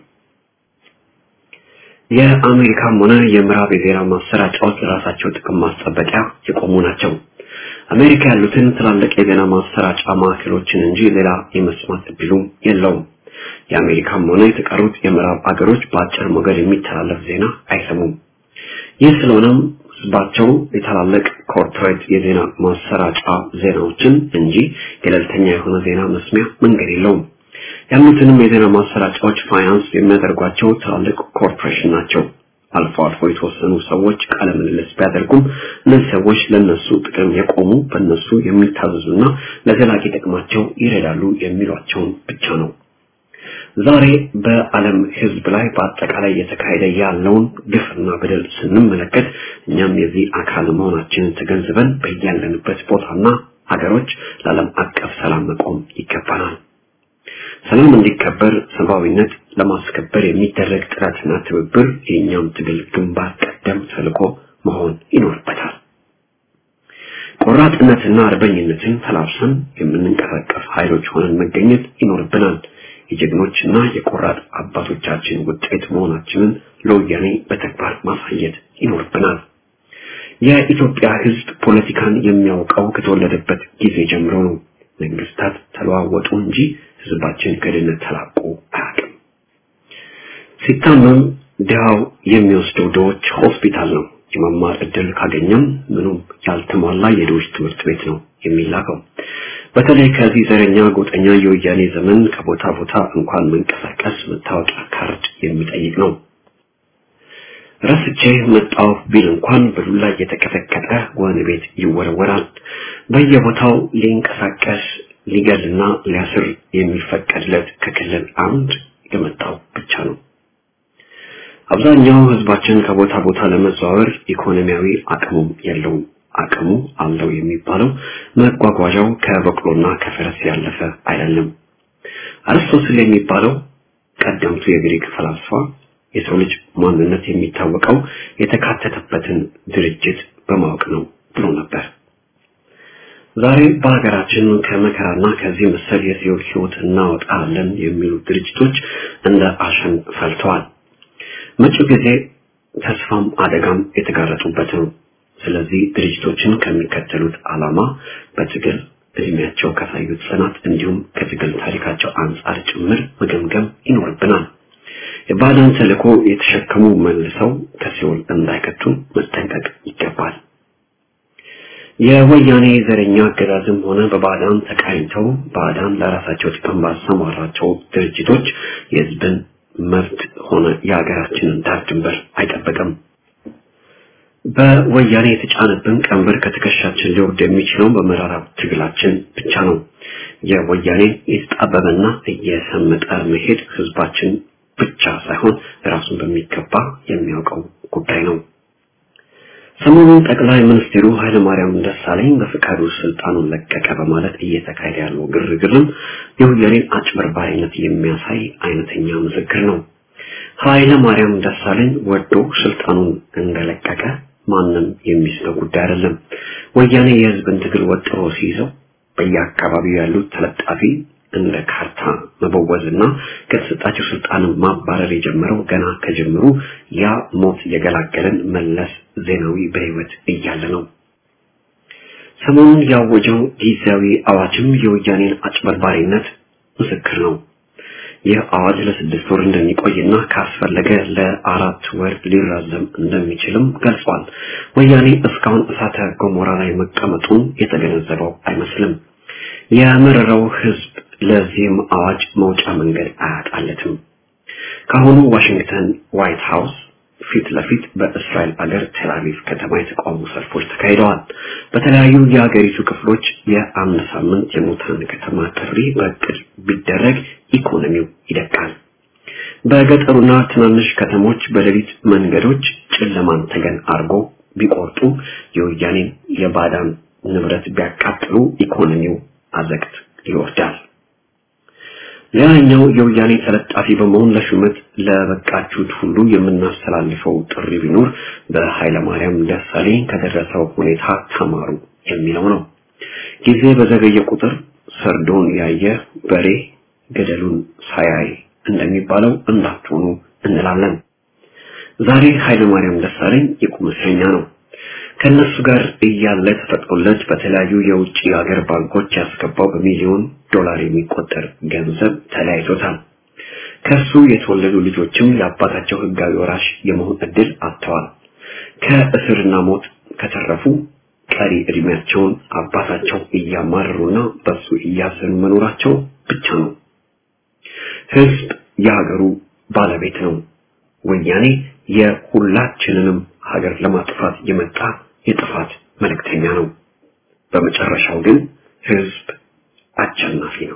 የአሜሪካም ሆነ የምዕራብ የዜና ማሰራጫዎች ለራሳቸው ጥቅም ማስጠበቂያ የቆሙ ናቸው። አሜሪካ ያሉትን ትላልቅ የዜና ማሰራጫ ማዕከሎችን እንጂ ሌላ የመስማት እድሉ የለውም። የአሜሪካም ሆነ የተቀሩት የምዕራብ አገሮች በአጭር ሞገድ የሚተላለፍ ዜና አይሰሙም። ይህ ስለሆነም ህዝባቸው የታላላቅ ኮርፖሬት የዜና ማሰራጫ ዜናዎችን እንጂ ገለልተኛ የሆነ ዜና መስሚያ መንገድ የለውም። ያሉትንም የዜና ማሰራጫዎች ፋይናንስ የሚያደርጓቸው ትላልቅ ኮርፖሬሽን ናቸው። አልፎ አልፎ የተወሰኑ ሰዎች ቃለ ምልልስ ቢያደርጉም እነዚህ ሰዎች ለነሱ ጥቅም የቆሙ በእነሱ የሚታዘዙና ለዘላቂ ጥቅማቸው ይረዳሉ የሚሏቸውን ብቻ ነው። ዛሬ በዓለም ህዝብ ላይ በአጠቃላይ እየተካሄደ ያለውን ግፍና በደል ስንመለከት እኛም የዚህ አካል መሆናችንን ተገንዝበን በያለንበት ቦታና ሀገሮች ለዓለም አቀፍ ሰላም መቆም ይገባናል። ሰላም እንዲከበር ሰብአዊነት ለማስከበር የሚደረግ ጥረትና ትብብር የእኛም ትግል ግንባር ቀደም ተልዕኮ መሆን ይኖርበታል። ቆራጥነትና አርበኝነትን ተላብሰን የምንንቀሳቀስ ኃይሎች ሆነን መገኘት ይኖርብናል። የጀግኖችና የቆራጥ አባቶቻችን ውጤት መሆናችንን ለወያኔ በተግባር ማሳየት ይኖርብናል። የኢትዮጵያ ህዝብ ፖለቲካን የሚያውቀው ከተወለደበት ጊዜ ጀምሮ ነው። መንግስታት ተለዋወጡ እንጂ ህዝባችን ከድህነት ተላቆ አያውቅም። ሲታመም ድሃው የሚወስደው ድሆች ሆስፒታል ነው። የመማር እድል ካገኘም ምኑም ያልተሟላ የድሆች ትምህርት ቤት ነው የሚላከው። በተለይ ከዚህ ዘረኛ ጎጠኛ የወያኔ ዘመን ከቦታ ቦታ እንኳን መንቀሳቀስ መታወቂያ ካርድ የሚጠይቅ ነው። ረስቼ መጣሁ ቢል እንኳን በዱላ እየተቀጠቀጠ ወህኒ ቤት ይወረወራል። በየቦታው ሊንቀሳቀስ ሊገልና ሊያስር የሚፈቀድለት ከክልል አንድ የመጣው ብቻ ነው። አብዛኛው ህዝባችን ከቦታ ቦታ ለመዘዋወር ኢኮኖሚያዊ አቅሙም የለውም። አቅሙ አለው የሚባለው መጓጓዣው ከበቅሎና ከፈረስ ያለፈ አይደለም። አርስቶትል የሚባለው ቀደምቱ የግሪክ ፈላስፋ የሰው ልጅ ማንነት የሚታወቀው የተካተተበትን ድርጅት በማወቅ ነው ብሎ ነበር። ዛሬ በሀገራችን ከመከራና ከዚህ መሰል የሲኦል ህይወት እናወጣለን የሚሉ ድርጅቶች እንደ አሸን ፈልተዋል። መጪው ጊዜ ተስፋም አደጋም የተጋረጡበት ነው። ስለዚህ ድርጅቶችን ከሚከተሉት ዓላማ በትግል እድሜያቸው ካሳዩት ጽናት እንዲሁም ከትግል ታሪካቸው አንጻር ጭምር መገምገም ይኖርብናል። የባዕዳን ተልዕኮ የተሸከሙ መልሰው ከሲኦል እንዳይከቱ መጠንቀቅ ይገባል። የወያኔ ዘረኛ አገዛዝም ሆነ በባዕዳን ተቃኝተው ባዕዳን ለራሳቸው ጥቅም ባሰማራቸው ድርጅቶች የህዝብን መብት ሆነ የሀገራችንን ዳር ድንበር አይጠበቅም። በወያኔ የተጫነብን ቀንበር ከትከሻችን ሊወርድ የሚችለው በመራራ ትግላችን ብቻ ነው። የወያኔ የተጣበበና እየሰመጠ መሄድ ህዝባችን ብቻ ሳይሆን ራሱን በሚገባ የሚያውቀው ጉዳይ ነው። ሰሞኑን ጠቅላይ ሚኒስትሩ ኃይለማርያም ደሳለኝ በፍቃዱ ስልጣኑን ለቀቀ በማለት እየተካሄደ ያለው ግርግርም የወያኔን አጭበርባሪነት የሚያሳይ አይነተኛ ምስክር ነው። ኃይለማርያም ደሳለኝ ወዶ ስልጣኑን እንደለቀቀ ማንም የሚስለው ጉዳይ አይደለም። ወያኔ የህዝብን ትግል ወጥሮ ሲይዘው በየአካባቢው ያሉት ተለጣፊ እንደ ካርታ መበወዝና ከተሰጣቸው ስልጣንን ማባረር የጀመረው ገና ከጀምሩ ያ ሞት የገላገለን መለስ ዜናዊ በህይወት እያለ ነው። ሰሞኑን ያወጀው ጊዜያዊ አዋጅም የወያኔን አጭበርባሪነት ምስክር ነው። ይህ አዋጅ ለስድስት ወር እንደሚቆይና ካስፈለገ ለአራት ወር ሊራዘም እንደሚችልም ገልጿል። ወያኔ እስካሁን እሳተ ገሞራ ላይ መቀመጡን የተገነዘበው አይመስልም። የመረረው ህዝብ ለዚህም አዋጅ መውጫ መንገድ አያጣለትም። ካሁኑ ዋሽንግተን ዋይት ሃውስ ፊት ለፊት በእስራኤል አገር ቴልአቪቭ ከተማ የተቃውሞ ሰልፎች ተካሂደዋል። በተለያዩ የሀገሪቱ ክፍሎች የአንድ ሳምንት የሙታን ከተማ ጥሪ በእቅድ ቢደረግ ኢኮኖሚው ይደቃል። በገጠሩና ትናንሽ ከተሞች በሌሊት መንገዶች ጨለማን ተገን አርጎ ቢቆርጡ የወያኔን የባዳን ንብረት ቢያቃጥሉ ኢኮኖሚው አዘቅት ይወርዳል። ሌላኛው የወያኔ ተለጣፊ በመሆን ለሹመት ለበቃችሁት ሁሉ የምናስተላልፈው ጥሪ ቢኖር በኃይለማርያም ደሳለኝ ከደረሰው ሁኔታ ተማሩ የሚለው ነው። ጊዜ በዘገየ ቁጥር ሰርዶን ያየ በሬ ገደሉን ሳያይ እንደሚባለው እንዳትሆኑ እንላለን። ዛሬ ኃይለማርያም ደሳለኝ የቁም እስረኛ ነው። ከነሱ ጋር እያለ ተፈቅዶለት በተለያዩ የውጭ ሀገር ባንኮች ያስገባው በሚሊዮን ዶላር የሚቆጠር ገንዘብ ተለያይቶታል። ከሱ የተወለዱ ልጆችም የአባታቸው ህጋዊ ወራሽ የመሆን እድል አጥተዋል። ከእስርና ሞት ከተረፉ ቀሪ እድሜያቸውን አባታቸው እያማረሩና በሱ እያዘኑ መኖራቸው ብቻ ነው። ህዝብ የሀገሩ ባለቤት ነው። ወያኔ የሁላችንንም ሀገር ለማጥፋት የመጣ የጥፋት መልእክተኛ ነው። በመጨረሻው ግን ህዝብ አሸናፊ ነው።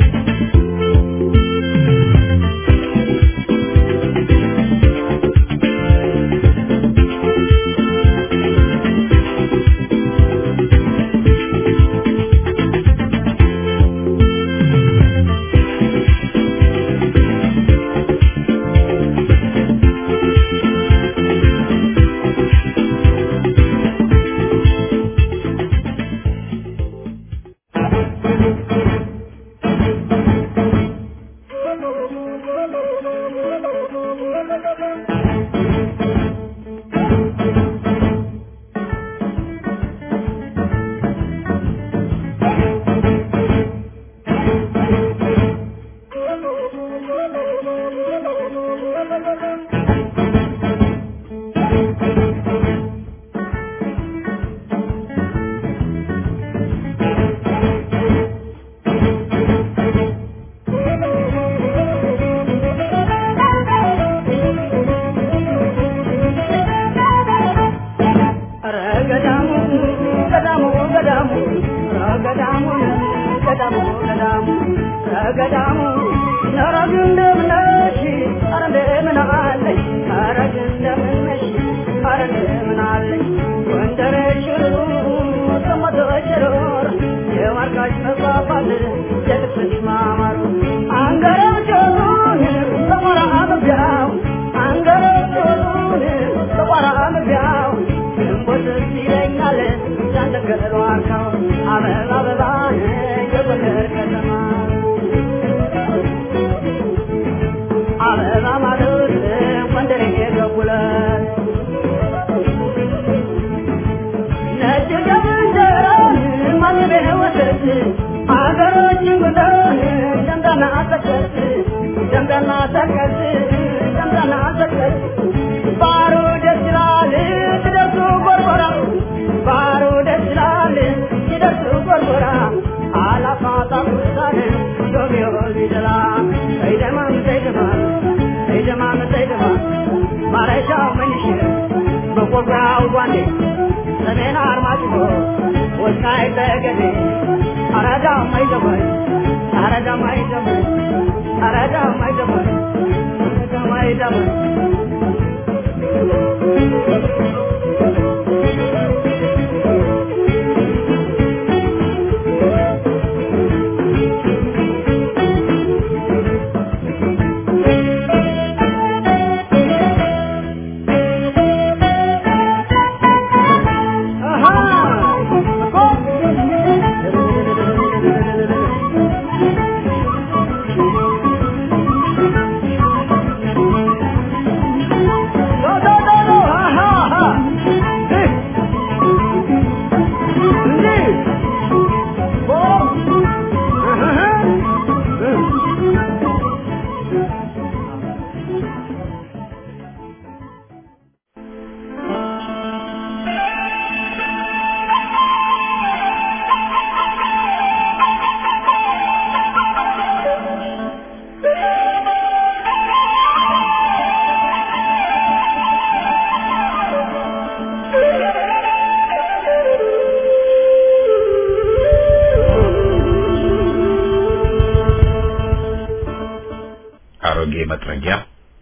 አሮጌ መጥረጊያ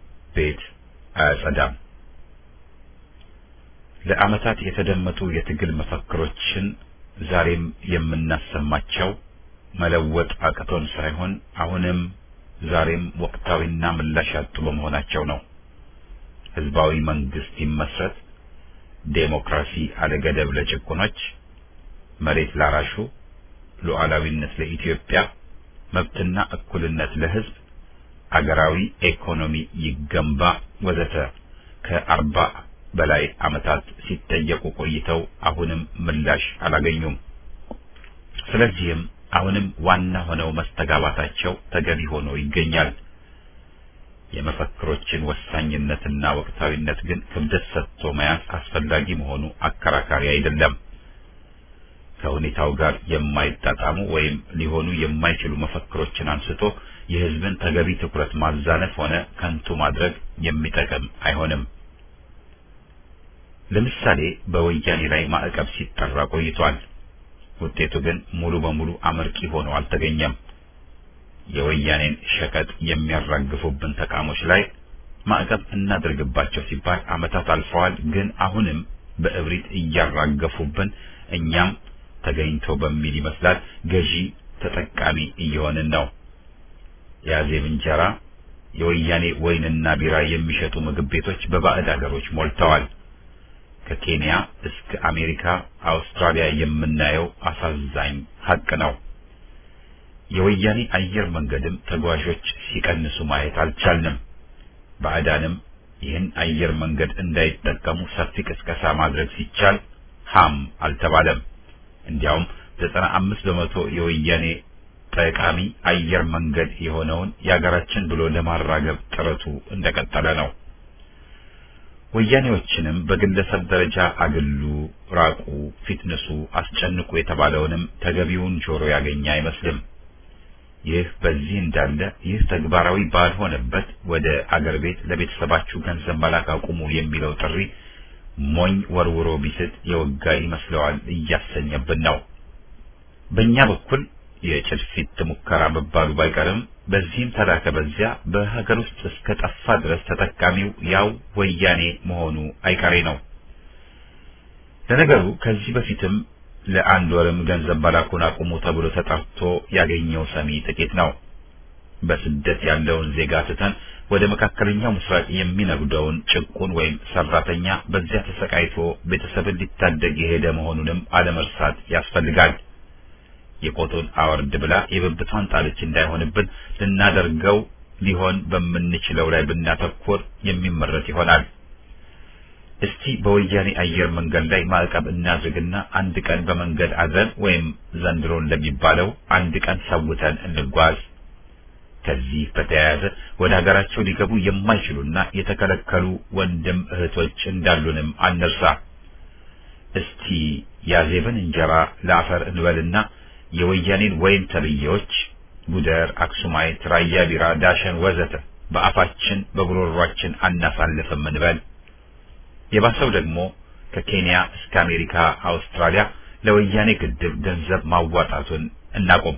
ቤት አያጸዳም። ለዓመታት የተደመጡ የትግል መፈክሮችን ዛሬም የምናሰማቸው መለወጥ አቅቶን ሳይሆን አሁንም ዛሬም ወቅታዊና ምላሽ ያጡ በመሆናቸው ነው። ህዝባዊ መንግስት ይመስረት፣ ዴሞክራሲ አለገደብ ለጭቁኖች፣ መሬት ላራሹ፣ ሉዓላዊነት ለኢትዮጵያ፣ መብትና እኩልነት ለህዝብ አገራዊ ኢኮኖሚ ይገንባ ወዘተ ከአርባ በላይ ዓመታት ሲጠየቁ ቆይተው አሁንም ምላሽ አላገኙም። ስለዚህም አሁንም ዋና ሆነው መስተጋባታቸው ተገቢ ሆኖ ይገኛል። የመፈክሮችን ወሳኝነትና ወቅታዊነት ግን ክብደት ሰጥቶ መያዝ አስፈላጊ መሆኑ አከራካሪ አይደለም። ከሁኔታው ጋር የማይጣጣሙ ወይም ሊሆኑ የማይችሉ መፈክሮችን አንስቶ የሕዝብን ተገቢ ትኩረት ማዛነፍ ሆነ ከንቱ ማድረግ የሚጠቅም አይሆንም። ለምሳሌ በወያኔ ላይ ማዕቀብ ሲጠራ ቆይቷል። ውጤቱ ግን ሙሉ በሙሉ አመርቂ ሆኖ አልተገኘም። የወያኔን ሸቀጥ የሚያራግፉብን ተቃሞች ላይ ማዕቀብ እናድርግባቸው ሲባል ዓመታት አልፈዋል። ግን አሁንም በእብሪት እያራገፉብን እኛም ተገኝቶ በሚል ይመስላል ገዢ ተጠቃሚ እየሆንን ነው። የአዜብ እንጀራ፣ የወያኔ ወይንና ቢራ የሚሸጡ ምግብ ቤቶች በባዕድ አገሮች ሞልተዋል። ከኬንያ እስከ አሜሪካ፣ አውስትራሊያ የምናየው አሳዛኝ ሀቅ ነው። የወያኔ አየር መንገድም ተጓዦች ሲቀንሱ ማየት አልቻልንም። ባዕዳንም ይህን አየር መንገድ እንዳይጠቀሙ ሰፊ ቅስቀሳ ማድረግ ሲቻል ሃም አልተባለም። እንዲያውም ዘጠና አምስት በመቶ የወያኔ ጠቃሚ አየር መንገድ የሆነውን የሀገራችን ብሎ ለማራገብ ጥረቱ እንደቀጠለ ነው። ወያኔዎችንም በግለሰብ ደረጃ አግሉ፣ ራቁ፣ ፊትነሱ፣ አስጨንቁ የተባለውንም ተገቢውን ጆሮ ያገኘ አይመስልም። ይህ በዚህ እንዳለ ይህ ተግባራዊ ባልሆነበት ወደ አገር ቤት ለቤተሰባችሁ ገንዘብ መላክ አቁሙ የሚለው ጥሪ ሞኝ ወርውሮ ቢስት የወጋ ይመስለዋል እያሰኘብን ነው። በእኛ በኩል የጭልፊት ሙከራ መባሉ ባይቀርም በዚህም ተላከ በዚያ በሀገር ውስጥ እስከ ጠፋ ድረስ ተጠቃሚው ያው ወያኔ መሆኑ አይቀሬ ነው። ለነገሩ ከዚህ በፊትም ለአንድ ወርም ገንዘብ መላኩን አቁሙ ተብሎ ተጠርቶ ያገኘው ሰሚ ጥቂት ነው። በስደት ያለውን ዜጋ ትተን ወደ መካከለኛው ምስራቅ የሚነጉደውን ጭቁን ወይም ሰራተኛ በዚያ ተሰቃይቶ ቤተሰብን ሊታደግ የሄደ መሆኑንም አለመርሳት ያስፈልጋል። የቆጡን አወርድ ብላ የብብቷን ጣለች እንዳይሆንብን ልናደርገው ሊሆን በምንችለው ላይ ብናተኮር የሚመረጥ ይሆናል። እስቲ በወያኔ አየር መንገድ ላይ ማዕቀብ እናድርግና አንድ ቀን በመንገድ አድረን ወይም ዘንድሮ እንደሚባለው አንድ ቀን ሰውተን እንጓዝ። ከዚህ በተያያዘ ወደ ሀገራቸው ሊገቡ የማይችሉና የተከለከሉ ወንድም እህቶች እንዳሉንም አንርሳ። እስቲ ያዜብን እንጀራ ለአፈር እንበልና የወያኔን ወይን ተብዬዎች ጉደር፣ አክሱማይት፣ ራያ ቢራ፣ ዳሸን ወዘተ በአፋችን በጉሮሯችን አናሳልፍም እንበል። የባሰው ደግሞ ከኬንያ እስከ አሜሪካ፣ አውስትራሊያ ለወያኔ ግድብ ገንዘብ ማዋጣቱን እናቆም።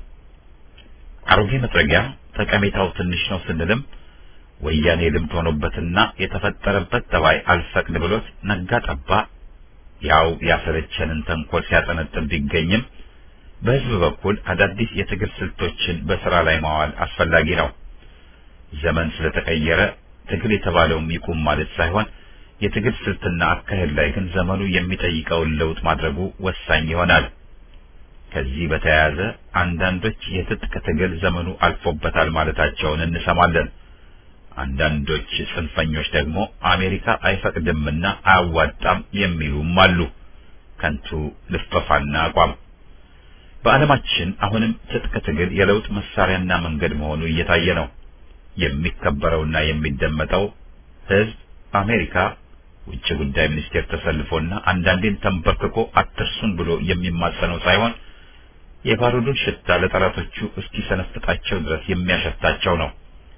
አሮጌ መጥረጊያ ጠቀሜታው ትንሽ ነው ስንልም ወያኔ ልምድ ሆኖበትና የተፈጠረበት ጠባይ አልፈቅድ ብሎት ነጋ ጠባ ያው ያሰለቸንን ተንኮል ሲያጠነጥን ቢገኝም በሕዝብ በኩል አዳዲስ የትግል ስልቶችን በስራ ላይ ማዋል አስፈላጊ ነው። ዘመን ስለተቀየረ ትግል የተባለውም ይቁም ማለት ሳይሆን የትግል ስልትና አካሄድ ላይ ግን ዘመኑ የሚጠይቀውን ለውጥ ማድረጉ ወሳኝ ይሆናል። ከዚህ በተያያዘ አንዳንዶች የትጥቅ ትግል ዘመኑ አልፎበታል ማለታቸውን እንሰማለን። አንዳንዶች ጽንፈኞች ደግሞ አሜሪካ አይፈቅድምና አያዋጣም የሚሉም አሉ። ከንቱ ልፈፋና አቋም። በዓለማችን አሁንም ትጥቅ ትግል የለውጥ መሳሪያና መንገድ መሆኑ እየታየ ነው። የሚከበረውና የሚደመጠው ሕዝብ አሜሪካ ውጭ ጉዳይ ሚኒስቴር ተሰልፎና አንዳንዴም ተንበርክኮ አትርሱን ብሎ የሚማጸነው ሳይሆን የባሩዱን ሽታ ለጠላቶቹ እስኪሰነፍጣቸው ድረስ የሚያሸታቸው ነው።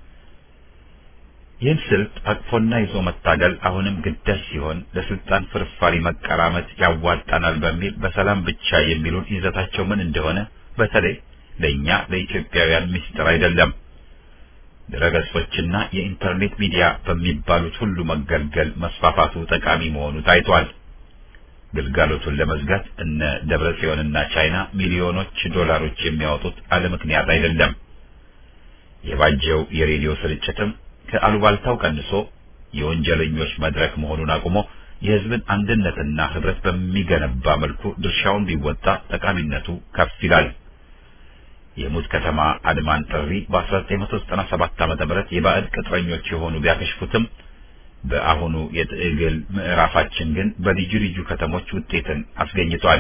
ይህን ስልት አቅፎና ይዞ መታገል አሁንም ግዳጅ ሲሆን ለስልጣን ፍርፋሪ መቀራመት ያዋጣናል በሚል በሰላም ብቻ የሚሉን ይዘታቸው ምን እንደሆነ በተለይ ለእኛ ለኢትዮጵያውያን ምስጢር አይደለም። ድረገጾችና የኢንተርኔት ሚዲያ በሚባሉት ሁሉ መገልገል መስፋፋቱ ጠቃሚ መሆኑ ታይቷል። ግልጋሎቱን ለመዝጋት እነ ደብረ ጽዮንና ቻይና ሚሊዮኖች ዶላሮች የሚያወጡት አለ ምክንያት አይደለም። የባጀው የሬዲዮ ስርጭትም ከአሉባልታው ቀንሶ የወንጀለኞች መድረክ መሆኑን አቁሞ የሕዝብን አንድነትና ህብረት በሚገነባ መልኩ ድርሻውን ቢወጣ ጠቃሚነቱ ከፍ ይላል። የሙት ከተማ አድማን ጥሪ በ1997 ዓ.ም የባዕድ ቅጥረኞች የሆኑ ቢያከሽፉትም በአሁኑ የትግል ምዕራፋችን ግን በልዩ ልዩ ከተሞች ውጤትን አስገኝቷል።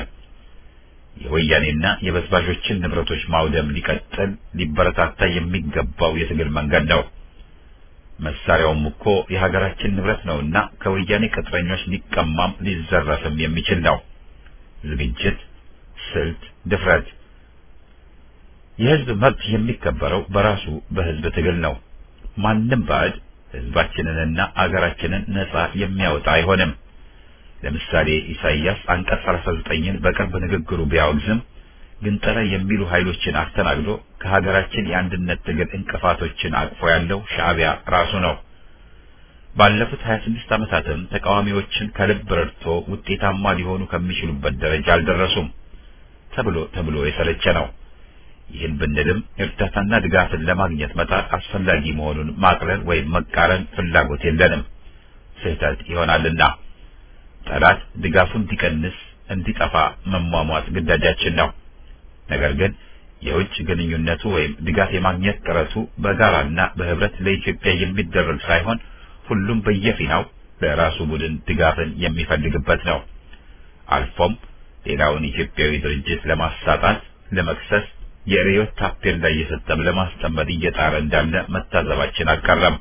የወያኔና የበዝባዦችን ንብረቶች ማውደም ሊቀጥል ሊበረታታ የሚገባው የትግል መንገድ ነው። መሳሪያውም እኮ የሀገራችን ንብረት ነውና ከወያኔ ቅጥረኞች ሊቀማም ሊዘረፍም የሚችል ነው። ዝግጅት፣ ስልት፣ ድፍረት። የህዝብ መብት የሚከበረው በራሱ በህዝብ ትግል ነው። ማንም ባዕድ ህዝባችንንና አገራችንን ነጻ የሚያወጣ አይሆንም። ለምሳሌ ኢሳይያስ አንቀጽ 39ን በቅርብ ንግግሩ ቢያወግዝም ግንጠላ የሚሉ ኃይሎችን አስተናግዶ ከሀገራችን የአንድነት ትግል እንቅፋቶችን አቅፎ ያለው ሻዕቢያ ራሱ ነው። ባለፉት 26 ዓመታትም ተቃዋሚዎችን ከልብ ረድቶ ውጤታማ ሊሆኑ ከሚችሉበት ደረጃ አልደረሱም። ተብሎ ተብሎ የሰለቸ ነው። ይህን ብንልም እርዳታና ድጋፍን ለማግኘት መጣር አስፈላጊ መሆኑን ማቅለል ወይም መቃረን ፍላጎት የለንም፣ ስህተት ይሆናልና። ጠላት ድጋፉን እንዲቀንስ እንዲጠፋ መሟሟት ግዳጃችን ነው። ነገር ግን የውጭ ግንኙነቱ ወይም ድጋፍ የማግኘት ጥረቱ በጋራና በህብረት ለኢትዮጵያ የሚደረግ ሳይሆን ሁሉም በየፊናው ለራሱ ቡድን ድጋፍን የሚፈልግበት ነው። አልፎም ሌላውን ኢትዮጵያዊ ድርጅት ለማሳጣት፣ ለመክሰስ የርዕዮት ታፔላ እየሰጠም ለማስጠመድ እየጣረ እንዳለ መታዘባችን አልቀረም።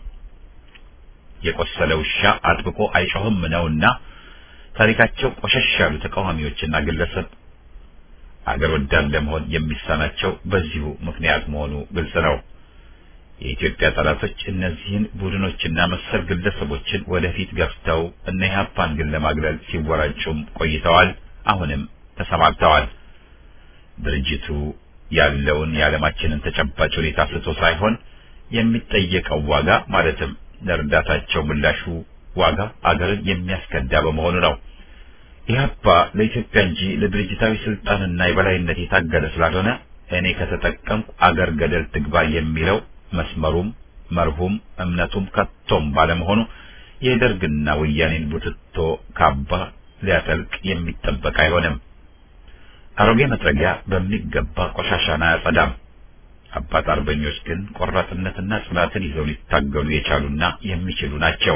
የቆሰለ ውሻ አጥብቆ አይጮህም ነውና ታሪካቸው ቆሸሽ ያሉ ተቃዋሚዎችና ግለሰብ አገር ወዳድ ለመሆን የሚሳናቸው በዚሁ ምክንያት መሆኑ ግልጽ ነው። የኢትዮጵያ ጠላቶች እነዚህን ቡድኖችና መሰል ግለሰቦችን ወደፊት ገፍተው እነ ኢህአፓን ግን ለማግለል ሲወራጩም ቆይተዋል። አሁንም ተሰማርተዋል። ድርጅቱ ያለውን የዓለማችንን ተጨባጭ ሁኔታ ስቶ ሳይሆን የሚጠየቀው ዋጋ ማለትም ለእርዳታቸው ምላሹ ዋጋ አገርን የሚያስከዳ በመሆኑ ነው። ኢህአፓ ለኢትዮጵያ እንጂ ለድርጅታዊ ስልጣንና የበላይነት የታገለ ስላልሆነ እኔ ከተጠቀምኩ አገር ገደል ትግባ የሚለው መስመሩም መርሁም እምነቱም ከቶም ባለመሆኑ የደርግና ወያኔን ቡትቶ ካባ ሊያጠልቅ የሚጠበቅ አይሆንም። አሮጌ መጥረጊያ በሚገባ ቆሻሻን አያጸዳም። አባት አርበኞች ግን ቆራጥነትና ጽናትን ይዘው ሊታገሉ የቻሉና የሚችሉ ናቸው።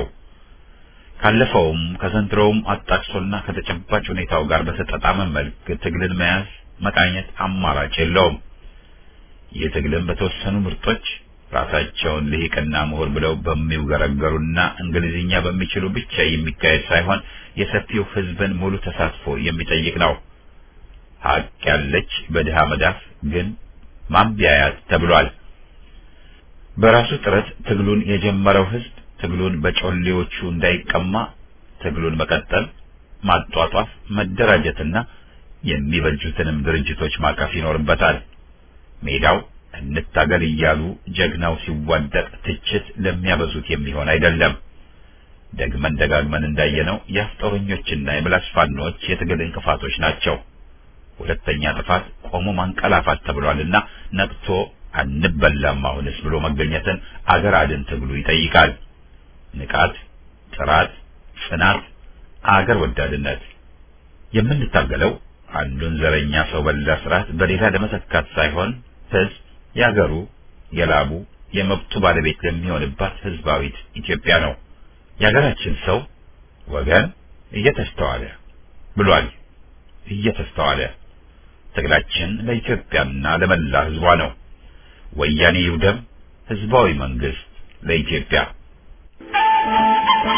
ካለፈውም ከዘንድሮውም አጣቅሶና ከተጨባጭ ሁኔታው ጋር በተጣጣመ መልክ ትግልን መያዝ መቃኘት አማራጭ የለውም። ይህ ትግልን በተወሰኑ ምርጦች ራሳቸውን ልሂቅና ምሁር ብለው በሚውገረገሩና እንግሊዝኛ በሚችሉ ብቻ የሚካሄድ ሳይሆን የሰፊው ሕዝብን ሙሉ ተሳትፎ የሚጠይቅ ነው። ሀቅ ያለች በድሃ መዳፍ ግን ማንቢያያት ተብሏል። በራሱ ጥረት ትግሉን የጀመረው ሕዝብ ትግሉን በጮሌዎቹ እንዳይቀማ ትግሉን መቀጠል፣ ማጧጧፍ፣ መደራጀትና የሚበጁትንም ድርጅቶች ማቀፍ ይኖርበታል። ሜዳው እንታገል እያሉ ጀግናው ሲዋደቅ ትችት ለሚያበዙት የሚሆን አይደለም። ደግመን ደጋግመን እንዳየነው የአፍጦረኞችና የምላስ ፋኖች የትግል እንቅፋቶች ናቸው። ሁለተኛ ጥፋት ቆሞ ማንቀላፋት ተብሏልና ነቅቶ አንበላም አሁንስ ብሎ መገኘትን አገር አድን ትግሉ ይጠይቃል። ንቃት፣ ጥራት፣ ጽናት፣ አገር ወዳድነት የምንታገለው አንዱን ዘረኛ ሰው በላ ስርዓት በሌላ ለመተካት ሳይሆን ህዝብ የአገሩ የላቡ የመብቱ ባለቤት ለሚሆንባት ህዝባዊት ኢትዮጵያ ነው። የሀገራችን ሰው ወገን እየተስተዋለ ብሏል። እየተስተዋለ ትግላችን ለኢትዮጵያና ለመላ ህዝቧ ነው። ወያኔ ይውደም፣ ህዝባዊ መንግስት ለኢትዮጵያ